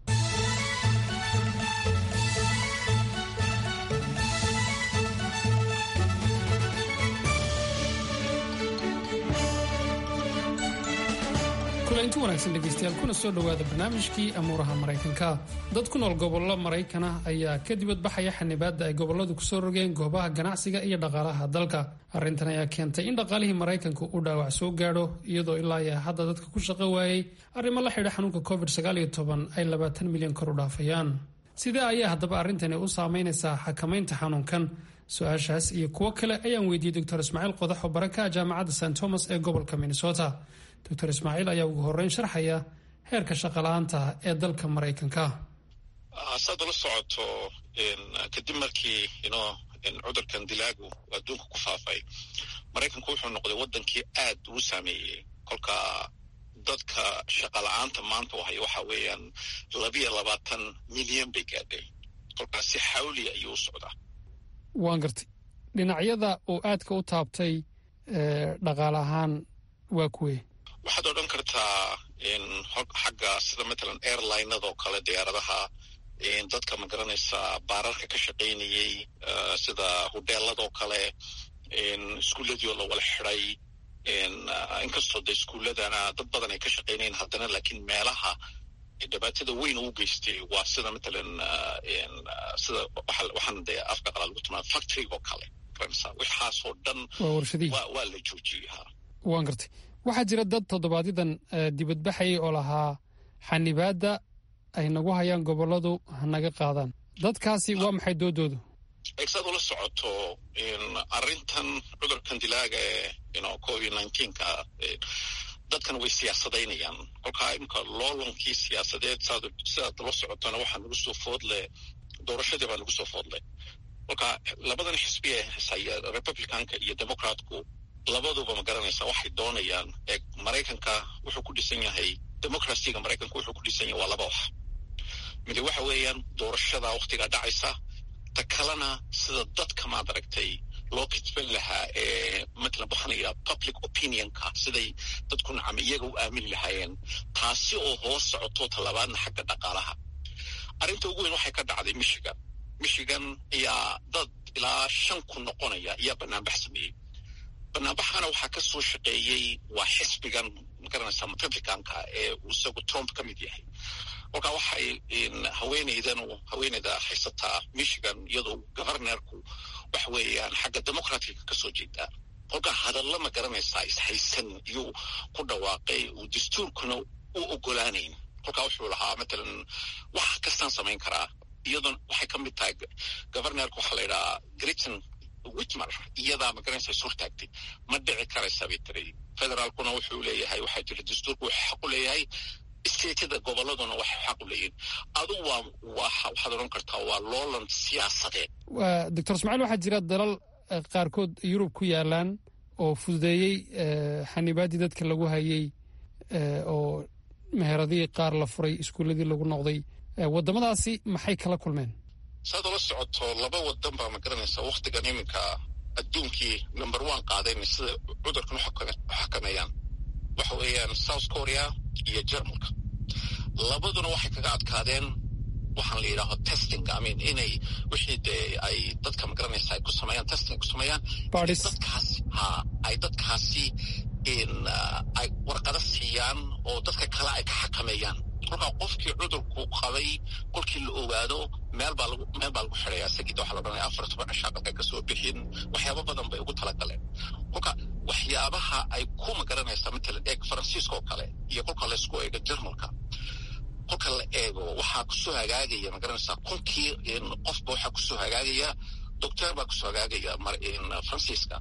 kulanti wanaagsan dhegaystayaal kuna soo dhowaada barnaamijkii amuuraha maraykanka dad ku nool gobollo maraykan ah ayaa ka dibadbaxaya xanibaadda ay gobolladu kusoo rogeen goobaha ganacsiga iyo dhaqaalaha dalka arrintan ayaa keentay in dhaqaalihii maraykanka uu dhaawac soo gaadho iyadoo ilaa iyo hadda dadka ku shaqo waayey arrimo la xidha xanuunka covid ay labaatan milyan kor u dhaafayaan sidee ayaa haddaba arrintani u saameynaysaa xakamaynta xanuunkan su-aashaas iyo kuwo kale ayaan weydiiyey doctor ismaaciil qodax oo baraka jaamacadda st thomas ee gobolka minnesota doctor ismaaciil ayaa ugu horeyn sharxaya heerka shaqala-aanta ee dalka maraykanka saad ula socoto kadib markii ino cudurkan dilaagu adduunka ku faafay maraykanku wuxuu noqday wadankii aad uu saameeyey kolka dadka shaqala-aanta maanta u haya waxa weeyaan labiyo labaatan milyan bay gaadhay kolkaas si xawli ayuu u socdaa waan gartay dhinacyada uu aadka u taabtay dhaqaale ahaan waa kuwe waxaad odhan kartaa xagga sida matalan airlinadoo kale diyaaradaha dadka ma garanaysaa baararka ka shaqaynayey sida hudeeladoo kale iskuulladiioo la wala xiday inkastoo de iskuulladana dad badan ay ka shaqaynayen haddana laakiin meelaha dhibaatada weyn uu geystay waa sida matalan sida waxaan de afka qalaa lagu tilmaama factory oo kale waxaasoo dhan waa la joojiyey ha waan gartay waxaa jira dad toddobaadyaddan dibadbaxayay oo lahaa xanibaadda ay nagu hayaan gobolladu hanaga qaadaan dadkaasi waa maxay doodoodu saad ula socoto arrintan cudurkan dilaaga ee covid nineteenka dadkan way siyaasadaynayaan kolkaa imika loolankii siyaasadeed sidaad ula socotona waxaa nagu soo foodle doorashadii baa nagu soo foodle kolka labadan xisbi ee hesaya republicanka iyo democratku labaduba ma garanaysa waxay doonayaan ee maraykanka wuxuu ku dhisan yahay democracyga maraykanka wuxuu ku dhisan yahay waa laba wax midi waxa weeyaan doorashada waktigaa dhacaysa ta kalena sida dadka maad aragtay loo kitban lahaa ee matalan waxaanaya public opinionka siday dadku nacam iyaga u aamini lahaayeen taasi oo hoos socoto talabaadna xagga dhaqaalaha arrinta ugu weyn waxay ka dhacday michigan michigan ayaa dad ilaa shan kun noqonaya ayaa banaanbax sameeyey banaanbaxana waxaa ka soo shaqeeyey waa xisbigan magaranaysa republicanka ee uu isagu trump ka mid yahay kolkaa waxay haweeneydan haweeneyda haysataa michigan iyadoo governorku waxa weeyaan xagga democratica ka soo jeedaa kolkaa hadalla ma garanaysaa ishaysan iyuu ku dhawaaqay uu dastuurkuna u ogolaanayn kolkaa wuxuu lahaa matalan wax kastaan samayn karaa iyadoon waxay ka mid tahay governorka waxaa la yidhahaa griton witmer iyadaa magaranaysa is hortaagtay ma dhici karaysa bay tiri federaalkuna wuxuu leeyahay waxaa jira dastuurku wuxuu xaq u leeyahay statada gobolladuna waxay xaq u leeyihin adugu waa waxaad odhan kartaa waa loolan siyaasadeed doctor ismaaciil waxaa jira dalal qaarkood yurub ku yaalaan oo fududeeyey xanibaaddii dadka lagu hayey oo meheradihii qaar la furay iskuulladii lagu noqday waddamadaasi maxay kala kulmeen saad ula socoto laba wadan baa ma garanaysa wakhtigan iminka adduunkii number one qaadeen sida cudurkan u xakameeyaan waxa weeyaan south korea iyo jermalka labaduna waxay kaga adkaadeen waxaan la yidhaaho testing amin inay wixii dee ay dadka ma garanaysa ay ku sameeyaan testing ay ku sameeyaan dadkaasi ha ay dadkaasi in ay warqado siiyaan oo dadka kale ay ka xakameeyaan kolkaa qofkii cudurku qabay kolkii la ogaado meel baa lagu meel baa lagu xidhaya isagida waxaa la odhanaya afar toban cishaa dalka ka soo bixin waxyaaba badan bay ugu talagaleen kolka waxyaabaha ay ku magaranaysaa matalan eeg faransiiska oo kale iyo kolka laysku eego jermalka kolka la eego waxaa kusoo hagaagaya magaranaysaa kunkii qofba waxaa kusoo hagaagaya doctor baa kusoo hagaagaya faransiiska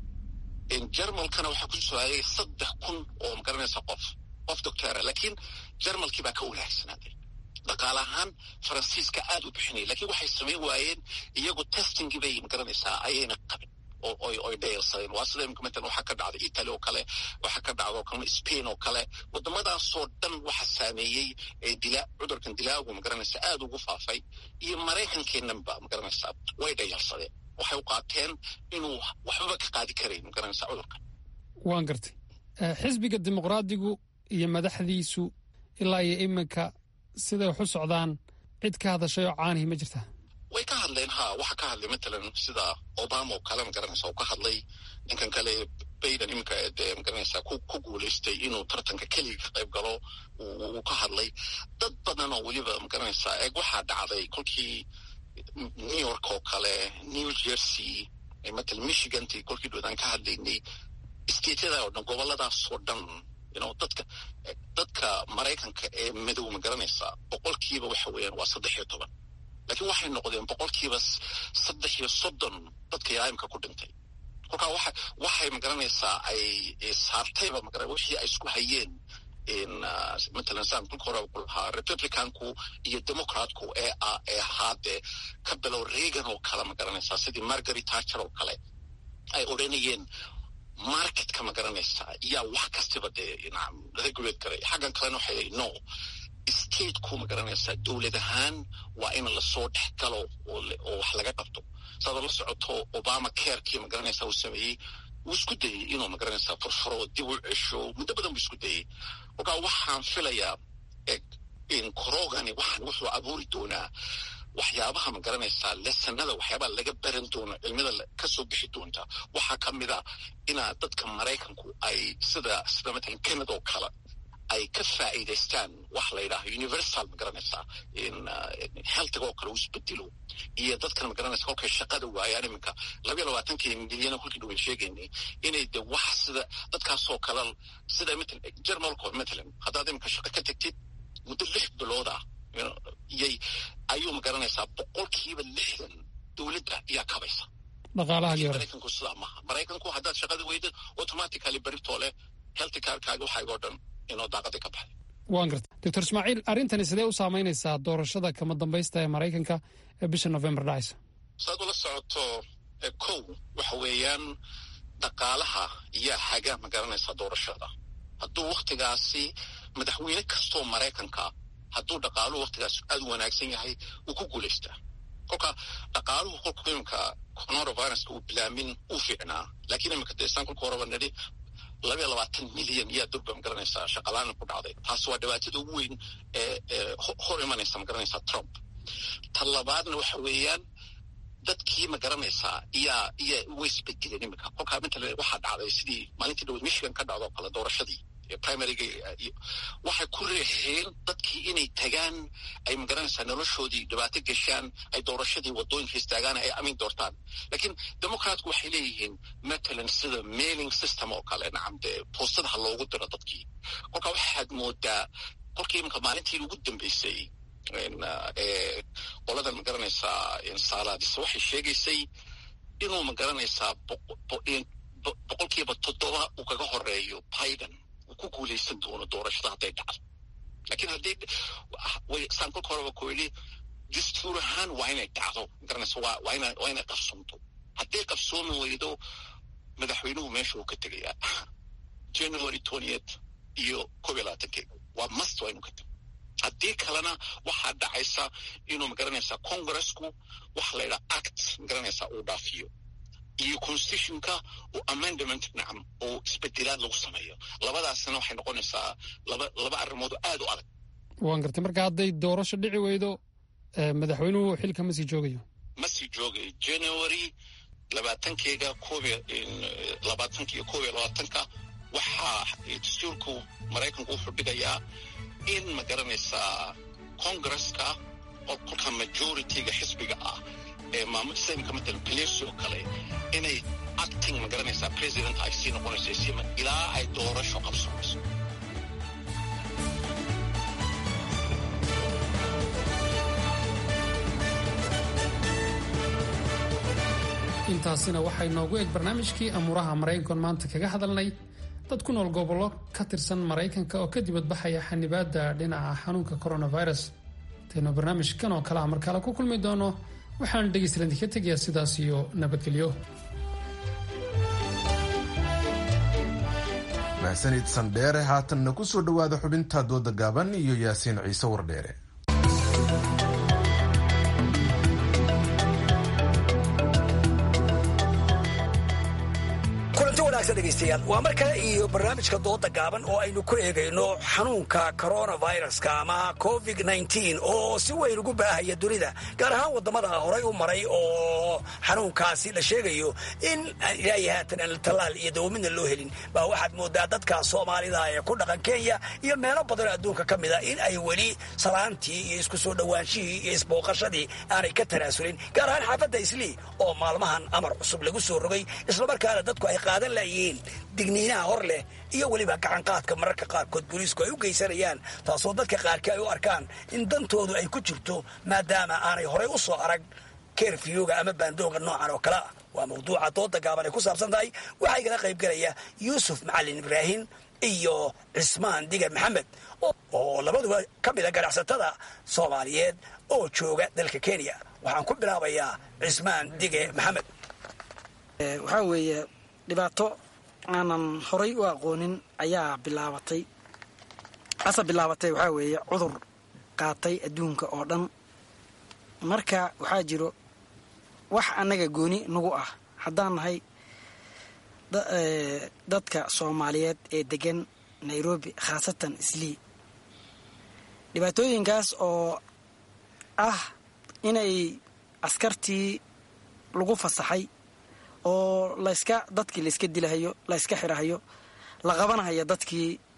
jermalkana waxaa kusoo hagaagaya saddex kun oo magaranaysaa qof qof doctora laakiin jermalkii baa ka wanaagsanaaday dhaqaale ahaan faransiiska aad u bixinaya lakiin waxay samayn waayeen iyagu testingii bay magaranaysaa ayayna qabin oy dhayalsadeen waa sida imika matalan waxaa ka dhacday italy oo kale waxaa ka dhacda oo kale spain oo kale waddamadaasoo dhan waxa saameeyey ee dila cudurkan dilaagu magaranaysa aad ugu faafay iyo maraykankeenanba magaranaysaa way dhayalsadeen waxay u qaateen inuu waxbaba ka qaadi karayn magaranaysaa cudurkan waan gartay xisbiga dimuqraadigu iyo madaxdiisu ilaa iyo iminka siday wax u socdaan cid ka hadashay oo caanihi ma jirtaa way ka hadleen ha waxaa ka hadlay matalan sida obama oo kale magaranaysa uu ka hadlay ninkan kale bayden iminka dee magaranaysa ku guulaystay inuu tartanka keliga ka qayb galo uu ka hadlay dad badan oo weliba magaranaysaa eeg waxaa dhacday kolkii new york oo kale new jersey matalan michiganti kolkii dhoodaan ka hadlaynay stateyada oo dhan goboladaasoo dhan you dadka dadka maraykanka ee madow ma garanaysaa boqolkiiba waxa weeyaan waa saddex iyo toban laakiin waxay noqdeen boqolkiiba saddex iyo soddon dadka yaaimka ku dhintay kolkaa waxa waxay magaranaysaa ay saartayba magara wixii ay isku hayeen matalan saan kulka hore ku lahaa republicanku iyo democratku ee ee ahaadee ka bilow reagan oo kale ma garanaysaa sidii margaret thatcher oo kale ay odhanayeen marketka ma garanaysaa yaa wax kastaba dee regulate garay xaggan kalena waxay no stateku ma garanaysaa dowlad ahaan waa in lasoo dhex galo oo wax laga qabto saadoo la socoto obama carekii ma garanaysaa uu sameeyey wuu isku dayey inuu ma garanaysaa furfuro dib u cesho muddo badan buu isku dayey kolkaa waxaan filayaa korogani waxaan wuxuu abuuri doonaa waxyaabaha ma garanaysaa lesanada waxyaabaha laga baran doono cilmida kasoo bixi doonta waxaa ka mid a inaa dadka maraykanku ay sida sida matalan canada oo kale ay ka faa'iidaystaan wax la yidhaaho universal ma garanaysaa healtiga oo kale u isbedelo iyo dadkan ma garanaysa kolkay shaqada waayaan iminka labayo labaatankii milyan kolkii dhuwan sheegaynay inay de wax sida dadkaasoo kale sida matal jermalko matalan haddaad iminka shaqo ka tagtid muddo lix bilood ah yay ayuu ma garanaysaa boqolkiiba lixdan dowladda ayaa kabaysa maraykanku sidaa maaha maraykanku haddaad shaqada weydid automatically beritoo leh healthy carkaaga waxaygoo dhan inoo daaqadii ka baxday waan garta doctor ismaaciil arrintani sidee u saamaynaysaa doorashada kama dambaysta ee maraykanka ee bisha november dhacaysa saad ula socoto kow waxa weeyaan dhaqaalaha yaa haga ma garanaysaa doorashada hadduu waktigaasi madaxweyne kastoo maraykanka hadduu dhaqaaluhu waktigaas aad u wanaagsan yahay wuu ku guulaystaa kolka dhaqaaluhu kolku iminka coronaviruska uu bilaamin uu fiicnaa laakiin iminka deesaan kolka horeba nidhi labaiyo labaatan milyan yaa durba magaranaysaa shaqalaana ku dhacday taas waa dhibaatada ugu weyn ee hor imanaysa magaranaysaa trump ta labaadna waxa weeyaan dadkii ma garanaysaa iyaa iya way isbedeleen iminka kolkaa matalan waxaa dhacday sidii maalintii dhaweed michigan ka dhacdo oo kale doorashadii primaryga waxay ku reexeen dadkii inay tagaan ay magaranaysaa noloshoodii dhibaato geshaan ay doorashadii wadooyinka istaagaan ay amin doortaan laakiin democratku waxay leeyihiin matalan sida mailing system oo kale nacam dee boostadaha loogu diro dadkii kolkaa waxaad moodaa kolkii iminka maalintii ugu dambeysay qoladan magaranaysaa saalaadis waxay sheegaysay inuu magaranaysaa boqolkiiba toddoba uu kaga horeeyo biden ku guulaysan doono doorashada hadday dhacdo lakiin haddii saan kolka horeba ku yidhi dastuur ahaan waa inay dhacdo magaranaysa waa waa ina waa inay qabsoomto hadday qabsoomi weydo madaxweynuhu meesha uu ka tegayaa january twentieth iyo kob iyo labaatankeega waa must waa inuu ka tego haddii kalena waxaa dhacaysa inuu magaranaysaa congressku waxa la yidhaha act magaranaysaa uu dhaafiyo iyo constitutionka oo amendament nacam oo isbedelaad lagu sameeyo labadaasna waxay noqonaysaa laba laba arrimood oo aad u adag waan gartay marka hadday doorasho dhici weydo madaxweynuhu xilka ma sii joogayo ma sii joogayo january labaatankeega koob labaatanka iyo koob iyo labaatanka waxaa dastuurku maraykanku wuxuu dhigayaa in ma garanaysaa congresska kolka majorityga xisbiga ah ee maamul islaamka matalan palecy oo kale inay acting ma garanaysaa president ay sii noqonayso sii ilaa ay doorasho qabsoonayso intaasina waxay noogu eg barnaamijkii amuuraha maraykankoon maanta kaga hadalnay dad ku nool gobollo ka tirsan maraykanka oo ka dibadbaxaya xanibaadda dhinaca xanuunka coronavirus taynu barnaamijkan oo kale a markale ku kulmi doono waxaan dhegaystalanti ka tegayaa sidaas iyo nabadgelyo mahsanid sandheere haatanna ku soo dhowaada xubinta dooda gaaban iyo yaasiin ciise wardheere degeystayaal waa mar kale iyo barnaamijka dooda gaaban oo aynu ku eegayno xanuunka coronaviruska ama covid nteen oo si weyn ugu baahaya dunida gaar ahaan wadamada horay u maray oo xanuunkaasi la sheegayo in ilaahi haatan aan tallaal iyo dawamidna loo helin baa waxaad moodaa dadka soomaalida ee ku dhaqan kenya iyo meelo badanoo adduunka ka mida in ay weli salaantii iyo isku soo dhowaanshihii iyo isbooqashadii aanay ka tanaasulin gaar ahaan xaafadda islii oo maalmahan amar cusub lagu soo rogay islamarkaana dadku ay qaadan layihiin digniinaha hor leh iyo weliba gacanqaadka mararka qaarkood booliisku ay u geysanayaan taasoo dadka qaarkii ay u arkaan in dantoodu ay ku jirto maadaama aanay horay u soo arag kerfiyooga ama baandooga noocan oo kale ah waa mawduuca dooda gaaban ay ku saabsan tahay waxaa igala qayb galaya yuusuf macalin ibraahim iyo cismaan digar maxamed oo labaduba ka mida ganacsatada soomaaliyeed oo jooga dalka kenya waxaan ku bilaabayaa cismaan dige maxamed waxaa weeye dhibaato aanan horay u aqoonin ayaa bilaabatay asa bilaabatay waxaa weeye cudur qaatay adduunka oo dhan marka waxaa jiro wax annaga gooni nagu ah haddaan nahay dadka soomaaliyeed ee degan nairobi khaasatan islii dhibaatooyinkaas oo ah inay askartii lagu fasaxay oo layska dadkii layska dilahayo layska xirahayo la qabanahayo dadkii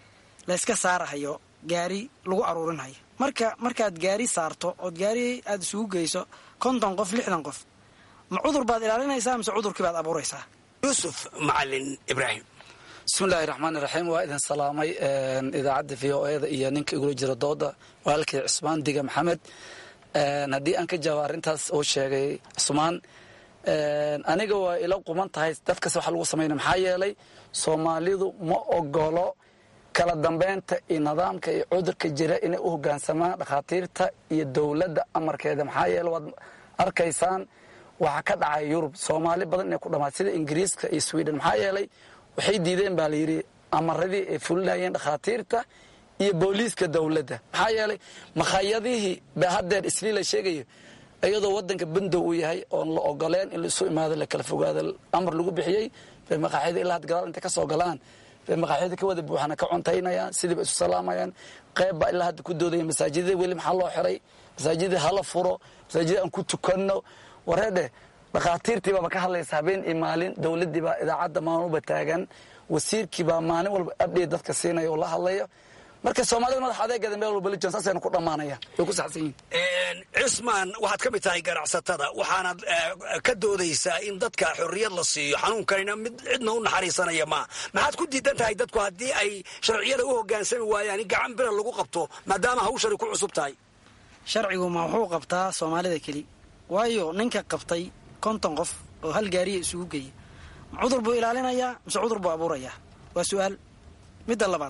layska saarahayo gaari lagu aruurinhayo marka markaad gaari saarto ood gaari aada isugu geyso konton qof lixdan qof ma cudur baad ilaalinaysaa mise cudurkii baad abuuraysaa yuusuf macalin ibraahim bismillahi raxmaan iraxiim waa idin salaamay idaacadda v o eda iyo ninka igula jira dooda walaalkii cusmaan diga maxamed haddii aan ka jawaabo arrintaas uu sheegay cusmaan aniga waa ila quman tahay dadkas waxa lagu samayna maxaa yeelay soomaalidu ma ogolo kala dambeynta iyo nidaamka iyo cudurka jira inay u hogaansamaan dhakhaatiirta iyo dowladda amarkeeda maxaa yeele waad arkaysaan waxaa ka dhacay yurub soomaali badan inay ku dhamaad sida ingiriiska iyo sweden maxaa yeelay waxay diideen baa layidhi amaradii ay fulinayeen dhakhaatiirta iyo booliiska dowladda maxaa yeelay makhayadihii ba haddeer isliila sheegayo iyadoo wadanka bandow uu yahay oon la ogoleen in laisu imaado la kala fogaado amar lagu bixiyey bay maqaaxyada ilaa had gadaal intay ka soo galaan bay maqaaxyada ka wada buuxana ka cuntaynayaan sidiiba isu salaamayaan qayb baa ilaa hadda ku doodaya masaajidada weli maxaa loo xiray masaajida hala furo masaajida aan ku tukanno wareedhe dhakhaatiirtii baaba ka hadlaysa habeen iyo maalin dowladdii baa idaacadda maamuba taagan wasiirkii baa maalin walba abdhate dadka siinaya oo la hadlaya marka soomaalida madax adeegeeda meel walba lijan saasaynu ku dhammaanayaan way ku saxsan yihin cismaan waxaad ka mid tahay ganacsatada waxaanaad ka doodaysaa in dadka xorriyad la siiyo xanuunkanina mid cidna u naxariisanaya maa maxaad ku diidan tahay dadku haddii ay sharciyada u hogaansami waayaan in gacan bira lagu qabto maadaama hawshani ku cusub tahay sharcigu ma wuxuu qabtaa soomaalida keli waayo ninka qabtay konton qof oo hal gaariya isugu geeya ma cudur buu ilaalinayaa mise cudur buu abuurayaa waa su-aal midda labaad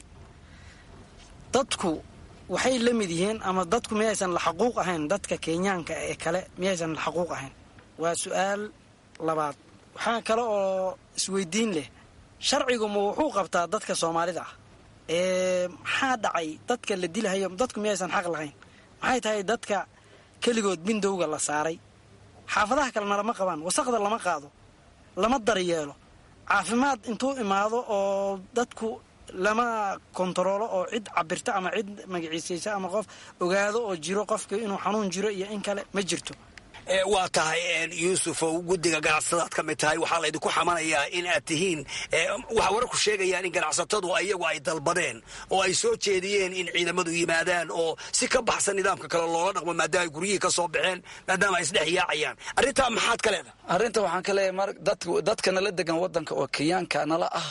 dadku waxay la mid yihiin ama dadku miyaysan la xaquuq ahayn dadka kenyaanka ee kale miyaysan la xaquuq ahayn waa su-aal labaad waxaa kale oo isweydiin leh sharcigu ma wuxuu qabtaa dadka soomaalida ah ee maxaa dhacay dadka la dilahayo dadku miyaysan xaq lahayn maxay tahay dadka keligood bindowga la saaray xaafadaha kalena lama qabaan wasaqda lama qaado lama daryeelo caafimaad intuu imaado oo dadku lama kontaroolo oo cid cabirta ama cid magaciisaysa ama qof ogaado oo jiro qofka inuu xanuun jiro iyo in kale ma jirto waa tahay yuusuf oo guddiga ganacsatadaad ka mid tahay waxaa laydinku xamanayaa in aad tihiin waxa wararku sheegayaan in ganacsatadu iyagu ay dalbadeen oo ay soo jeediyeen in ciidamadu yimaadaan oo si ka baxsan nidaamka kale loola dhaqmo maadaama ay guryihii ka soo baxeen maadaama ay isdhex yaacayaan arrintaa maxaad ka leedahay arrinta waxaan ka leeyahay mar dadka nala degan waddanka oo kenyaanka nala ah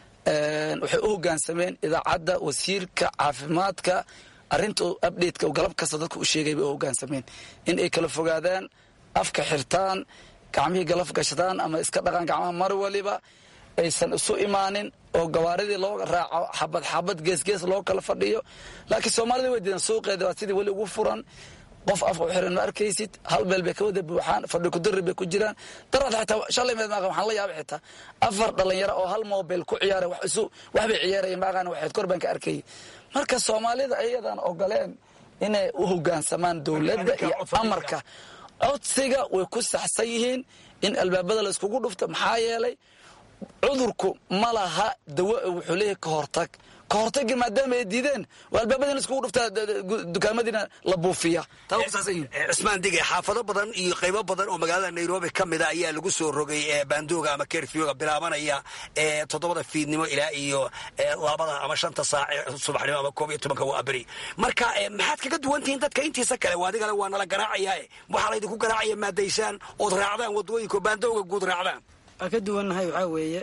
waxay u hogaansameen idaacadda wasiirka caafimaadka arrinta abdhateka galab kasta dadka u sheegay bay u hogaansameen in ay kala fogaadaan afka xirtaan gacmihii galaf gashadaan ama iska dhaqaan gacmaha mar waliba aysan isu imaanin oo gawaaridii loo raaco xabad xabad geesgees loo kala fadhiyo laakiin soomaalida way diidan suuqeeda waa sidii weli ugu furan qof afka u xiran ma arkaysid hal meel bay ka wada buuxaan fadhi kudari bay ku jiraan daraad xitaa shalay meed maaqan waxaan la yaabay xitaa afar dhalinyaro oo hal mobil ku ciyaara wax isu wax bay ciyaarayeen maaqan waxayd kor baan ka arkayay marka soomaalida ayadan ogoleen inay u hogaansamaan dowladda iyo amarka codsiga way ku saxsan yihiin in albaabada la iskugu dhufto maxaa yeelay cudurku ma laha dawo wuxuu leeyahay ka hortag ka hortagii maadaama ay diideen waa albaabadiina iskugu dhuftaa dukaamadiina la buufiya cismaan dige xaafado badan iyo qaybo badan oo magaalada nairobi ka mida ayaa lagu soo rogay baandooga ama kerfioga bilaabanaya toddobada fiidnimo ilaa iyo labada ama shanta saac subaxnimo ama koob iyo tobanka waa beri marka maxaad kaga duwan tihiin dadka intiisa kale adigale waa nala garaacayaa waxaa laydinku garaacaya maadaysaan ood raacdaan wadooyinka baandooga guud raacdaan waa ka duwannahay waxaa weeye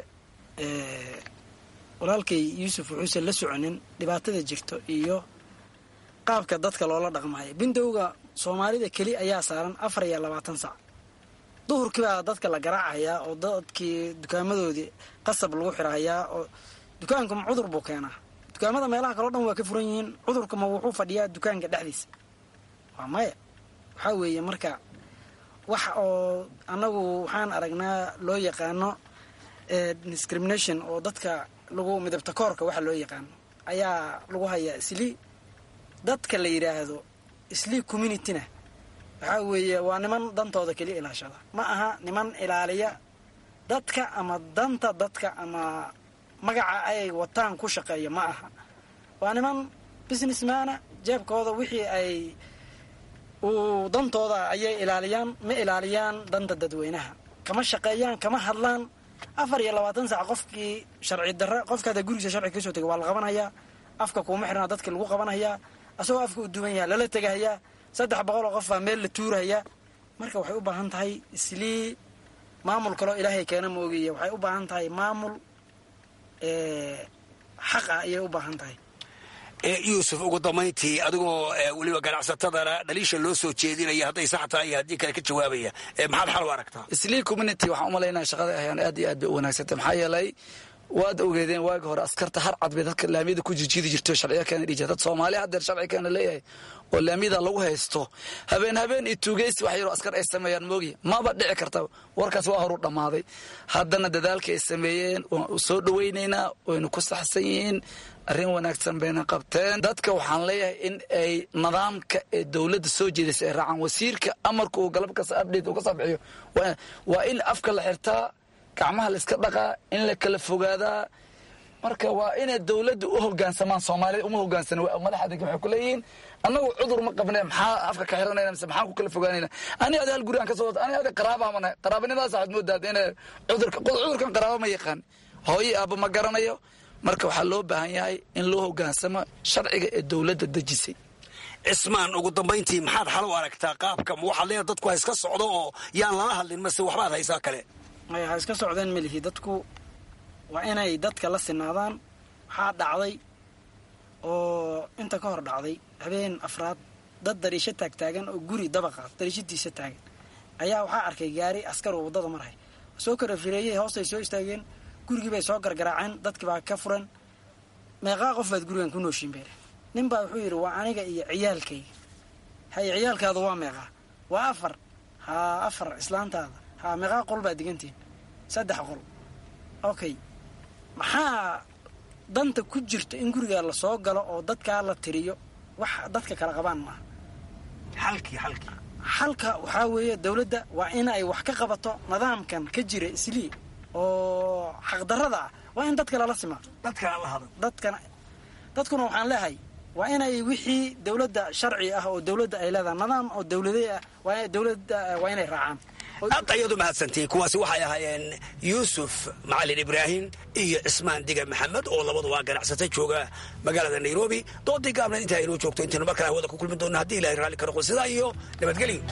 walaalkay yuusuf wuxuusan la soconin dhibaatada jirto iyo qaabka dadka loola dhaqmayo bindowga soomaalida keli ayaa saaran afar iyo labaatan sac duhurkii baa dadka la garaacayaa oo dadkii dukaamadoodii qasab lagu xirahayaa oo dukaanku ma cudur buu keenaa dukaamada meelaha kaleo dhan waa ka furan yihiin cudurka ma wuxuu fadhiyaa dukaanka dhexdiisa waa maya waxaa weeye marka wax oo annagu waxaan aragnaa loo yaqaano discrimination oo dadka lagu midabta koorka waxa loo yaqaano ayaa lagu hayaa islii dadka la yidhaahdo islii communityna waxaa weeye waa niman dantooda keliya ilaashada ma aha niman ilaaliya dadka ama danta dadka ama magaca ay wataan ku shaqeeya ma aha waa niman businessmana jeebkooda wixii ay uu dantooda ayay ilaaliyaan ma ilaaliyaan danta dadweynaha kama shaqeeyaan kama hadlaan afar iyo labaatan sac qofkii sharci darre qofka hadda gurigiisa sharci kasoo tegay waa la qabanayaa afka kuuma xirnaa dadka lagu qabanhayaa asagoo afka u duwan yaha lala tegahayaa saddex boqol oo qofbaa meel la tuurahayaa marka waxay u baahan tahay islii maamul kaloo ilaahay keena ma ogeya waxay u baahan tahay maamul xaq ah ayay u baahan tahay yuusuf ugu dambayntii adigoo weliba ganacsatadana dhaliisha loo soo jeedinaya hadday sax tahay iyo haddii kale ka jawaabaya maxaad xal u aragtaa islii community waxaan u malaynaya shaqada ayaan aad iyo aad bay u wanaagsantay maxaa yeelay waad ogeedeen waagi hore askarta har cad bay dadka laamiyada ku jijiidi jirto sharciya keena dhiji dad soomaali haddeer sharci keena leeyahay oo laamiyada lagu haysto habeen habeen iyo tuugeysi wax yaroo askar ay sameeyaan moogi maba dhici karta warkaas waa horu dhammaaday haddana dadaalka ay sameeyeen waan soo dhawaynaynaa waynu ku saxsan yihiin arrin wanaagsan bayna qabteen dadka waxaan leeyahay in ay nidaamka ee dowladda soo jeedaysa ay raacaan wasiirka amarka uu galab kasta update uu ka soo bixiyo waa in afka la xirtaa gacmaha la iska dhaqaa in la kala fogaadaa marka waa inay dowladda u hogaansamaan soomaalida uma hogaansana madaxda waxay ku leeyihiin annagu cudur ma qabne maxaa afka ka xiranayna mise maxaan ku kala fogaanayna ani adi hal guri aan ka soo ani adi qaraabaa mana qaraabanimadaas waxaad moodaad inay cudurka cudurkan qaraaba ma yaqaan hooyo aabba ma garanayo marka waxaa loo baahan yahay in loo hogaansamo sharciga ee dowladda dejisay cismaan ugu dambayntii maxaad xal u aragtaa qaabka ma waxaad leedahay dadku ha iska socdo oo yaan lala hadlin mase waxbaad haysaa kale maya ha iska socdeen melihi dadku waa inay dadka la sinaadaan waxaa dhacday oo inta ka hor dhacday habeen afraad dad dariisho taagtaagan oo guri dabaqa dariishadiisa taagan ayaa waxaa arkay gaari askar oo waddada marhay soo kala fireeyey hoostay soo istaageen gurigii bay soo gargaraaceen dadkii baa ka furan meeqaa qof baad gurigan ku nooshiin beere nin baa wuxuu yidhi waa aniga iyo ciyaalkayga haye ciyaalkaadu waa meeqaa waa afar haa afar islaantaada haa meeqaa qol baad digantihin saddex qol okay maxaa danta ku jirta in gurigaa la soo galo oo dadkaa la tiriyo wax dadka kala qabaan maaha xalkii xalkii xalka waxaa weeye dowladda waa inay wax ka qabato nidaamkan ka jira islii oo xaqdarrada ah waa in dadka lala simaa dadkana la hado dadkana dadkuna waxaan leehay waa inay wixii dowladda sharci ah oo dowladda ay leedahay nidaam oo dowladey ah waa dowladda waa inay raacaan aad ayaad u mahadsantihiin kuwaasi waxay ahaayeen yuusuf macalin ibraahim iyo cismaan diga maxamed oo labaduba ganacsata jooga magaalada nairobi doodii gaabneed intaa inoo joogto intaynu mar kale hawada ku kulmi doona haddii ilahay raalli ka noqo sidaa iyo nabadgelyo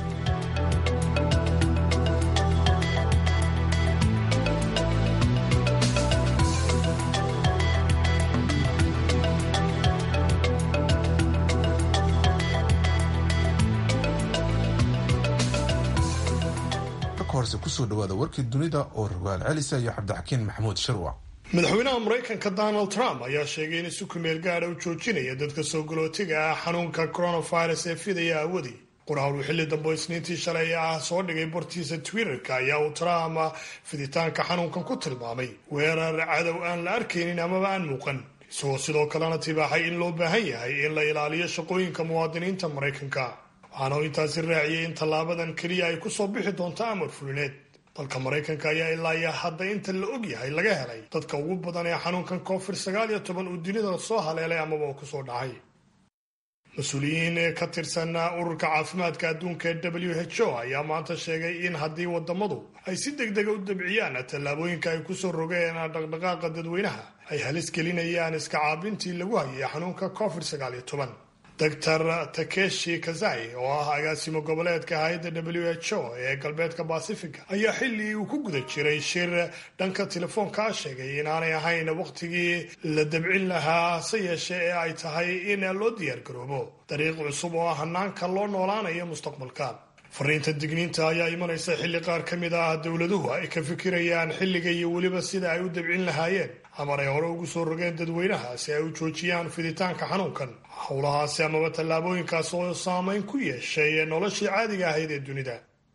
horse kusoo dhawaada warkii dunida oo rogaal celisa iyo cabdixakiin maxamuud shirwac madaxweynaha maraykanka donald trump ayaa sheegay in isu kumeel gaadha u joojinaya dadka soo galootiga ah xanuunka coronavirus ee fidaya awadii qoraal uu xilli dambe isniintii shalay ah soo dhigay bartiisa twitterka ayaa uu trump fiditaanka xanuunkan ku tilmaamay weerar cadow aan la arkaynin amaba aan muuqan isagoo sidoo kalena tibaaxay in loo baahan yahay in la ilaaliyo shaqooyinka muwaadiniinta maraykanka waxaana uu intaasi raaciyey in tallaabadan keliya ay ku soo bixi doonto amar fulineed dalka maraykanka ayaa ilaa iyo hadda inta la og yahay laga helay dadka ugu badan ee xanuunkan covid sagaal iyo toban uu dunida soo haleelay amaba uu kusoo dhacay mas-uuliyiin ee ka tirsan ururka caafimaadka adduunka ee w h o ayaa maanta sheegay in haddii wadamadu ay si deg dega u dabciyaan tallaabooyinka ay kusoo rogeen dhaqdhaqaaqa dadweynaha ay halis gelinayaan iska caabintii lagu hayay xanuunka covid sagaal iyo toban doctor takeshi kazai oo ah agaasimo goboleedka hay-adda w h o ee galbeedka basifiga ayaa xilli uu ku guda jiray shir dhanka telefoonkaa sheegay inaanay ahayn wakhtigii la dabcin lahaa hase yeeshe ee ay tahay in loo diyaargaroobo dariiq cusub oo ah hanaanka loo noolaanayo mustaqbalka fariinta digniinta ayaa imanaysa xilli qaar ka mid ah dowladuhu ay ka fikirayaan xilliga iyo weliba sida ay u dabcin lahaayeen amar ay hore ugu soo rogeen dadweynaha si ay u joojiyaan fiditaanka xanuunkan howlahaasi amaba tallaabooyinkaas oo saameyn ku yeeshay noloshii caadiga ahayd ee dunida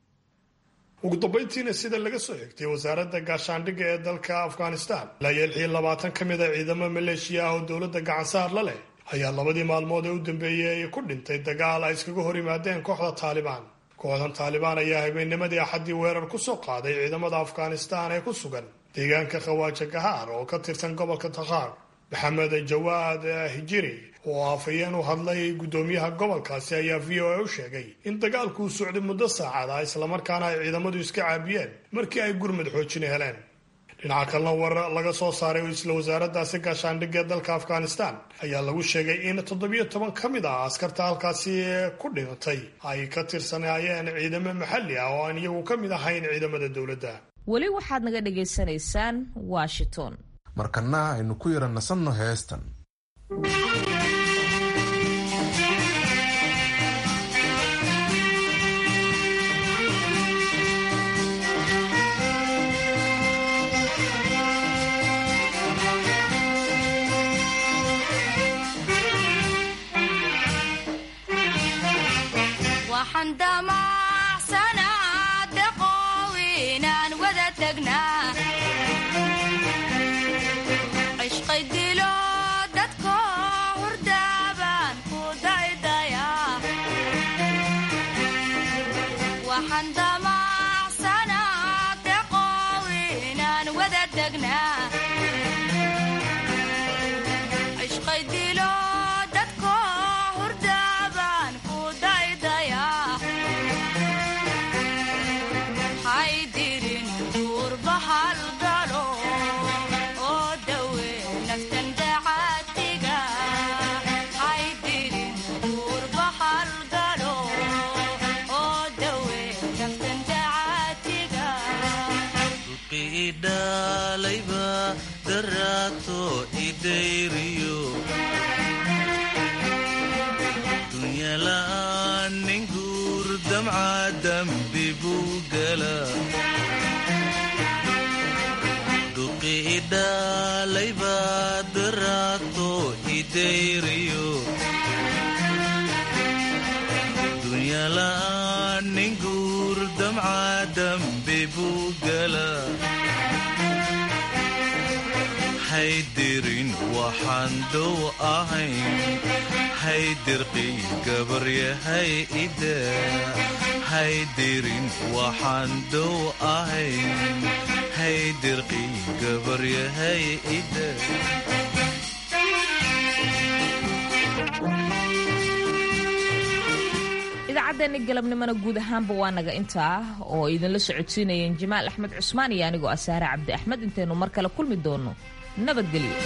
ugu dambayntiina sida laga soo xigtay wasaaradda gaashaandhigga ee dalka afghanistan ilaa iyo lix iyo labaatan ka mid a ciidamo maleeshiya ah oo dowladda gacansaar la leh ayaa labadii maalmood ee u dambeeyey ku dhintay dagaal ay iskaga hor yimaadeen kooxda taalibaan kooxdan taalibaan ayaa habeennimadii axaddii weerar ku soo qaaday ciidamada afghanistan ee ku sugan deegaanka khawaaja gahaar oo ka tirsan gobolka takhaar maxamed jawaad hijiri oo afhayeen u hadlay guddoomiyaha gobolkaasi ayaa v o a u sheegay in dagaalkuu socday muddo saacada islamarkaana ay ciidamadu iska caabiyeen markii ay gurmad xoojin heleen dhinaca kalena war laga soo saaray oo isla wasaaraddaasi gaashaandhigga ee dalka afghanistan ayaa lagu sheegay in toddobiyo toban ka mid ah askarta halkaasi ku dhimatay ay ka tirsanaayeen ciidamo maxalli ah oo aan iyagu ka mid ahayn ciidamada dowladda weli waxaad naga dhagaysanaysaan washington markana aynu ku yara nasanno heestan haydirin waxaan dow ahayn haydirqii gabaryahay ida haydirin waxaan dow ahayn haydirqii gabaryahay ida idaacaddeenni galabnimona guud ahaanba waa naga intaa oo idinla socodsiinayeen jamaal axmed cusmaan iyo anigoo ah saare cabdi axmed intaynu mar kale kulmi doonno nabadgelyo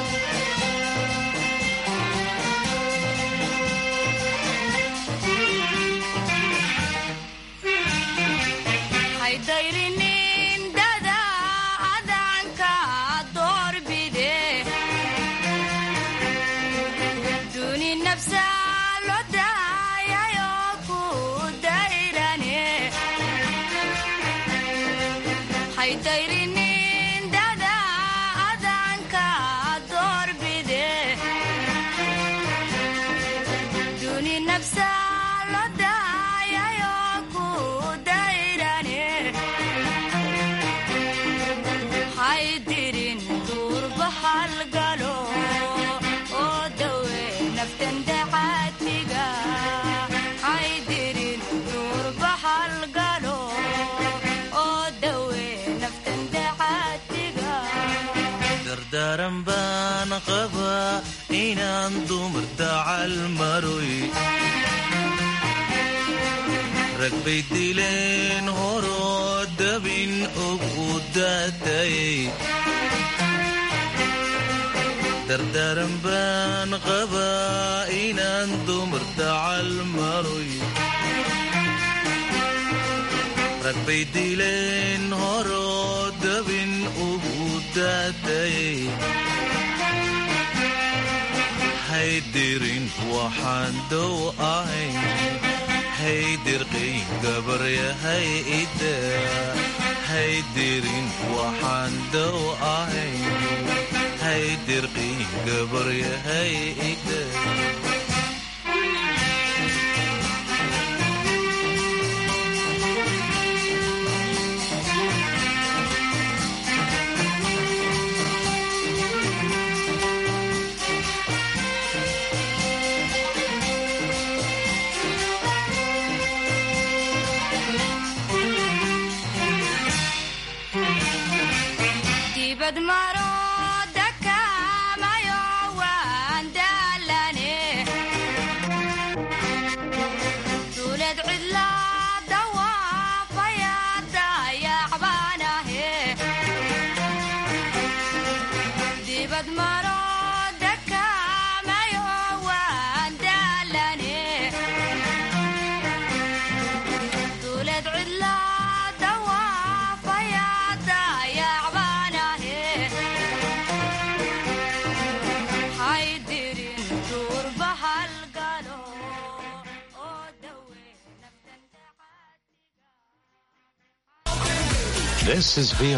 daran baan qabaa inaan dumar dacal maroy rag bay dileen horoo dabin og u daatayay dardaran baan qabaa inaan dumar dacal maroy rag bay dileen horoo dabin ugu daatayay haydirin waxaan dow ahayn haydirqii gabaryahay ida haydirin waxaan dow ahayn haydirqii gabaryahay ida This is VOA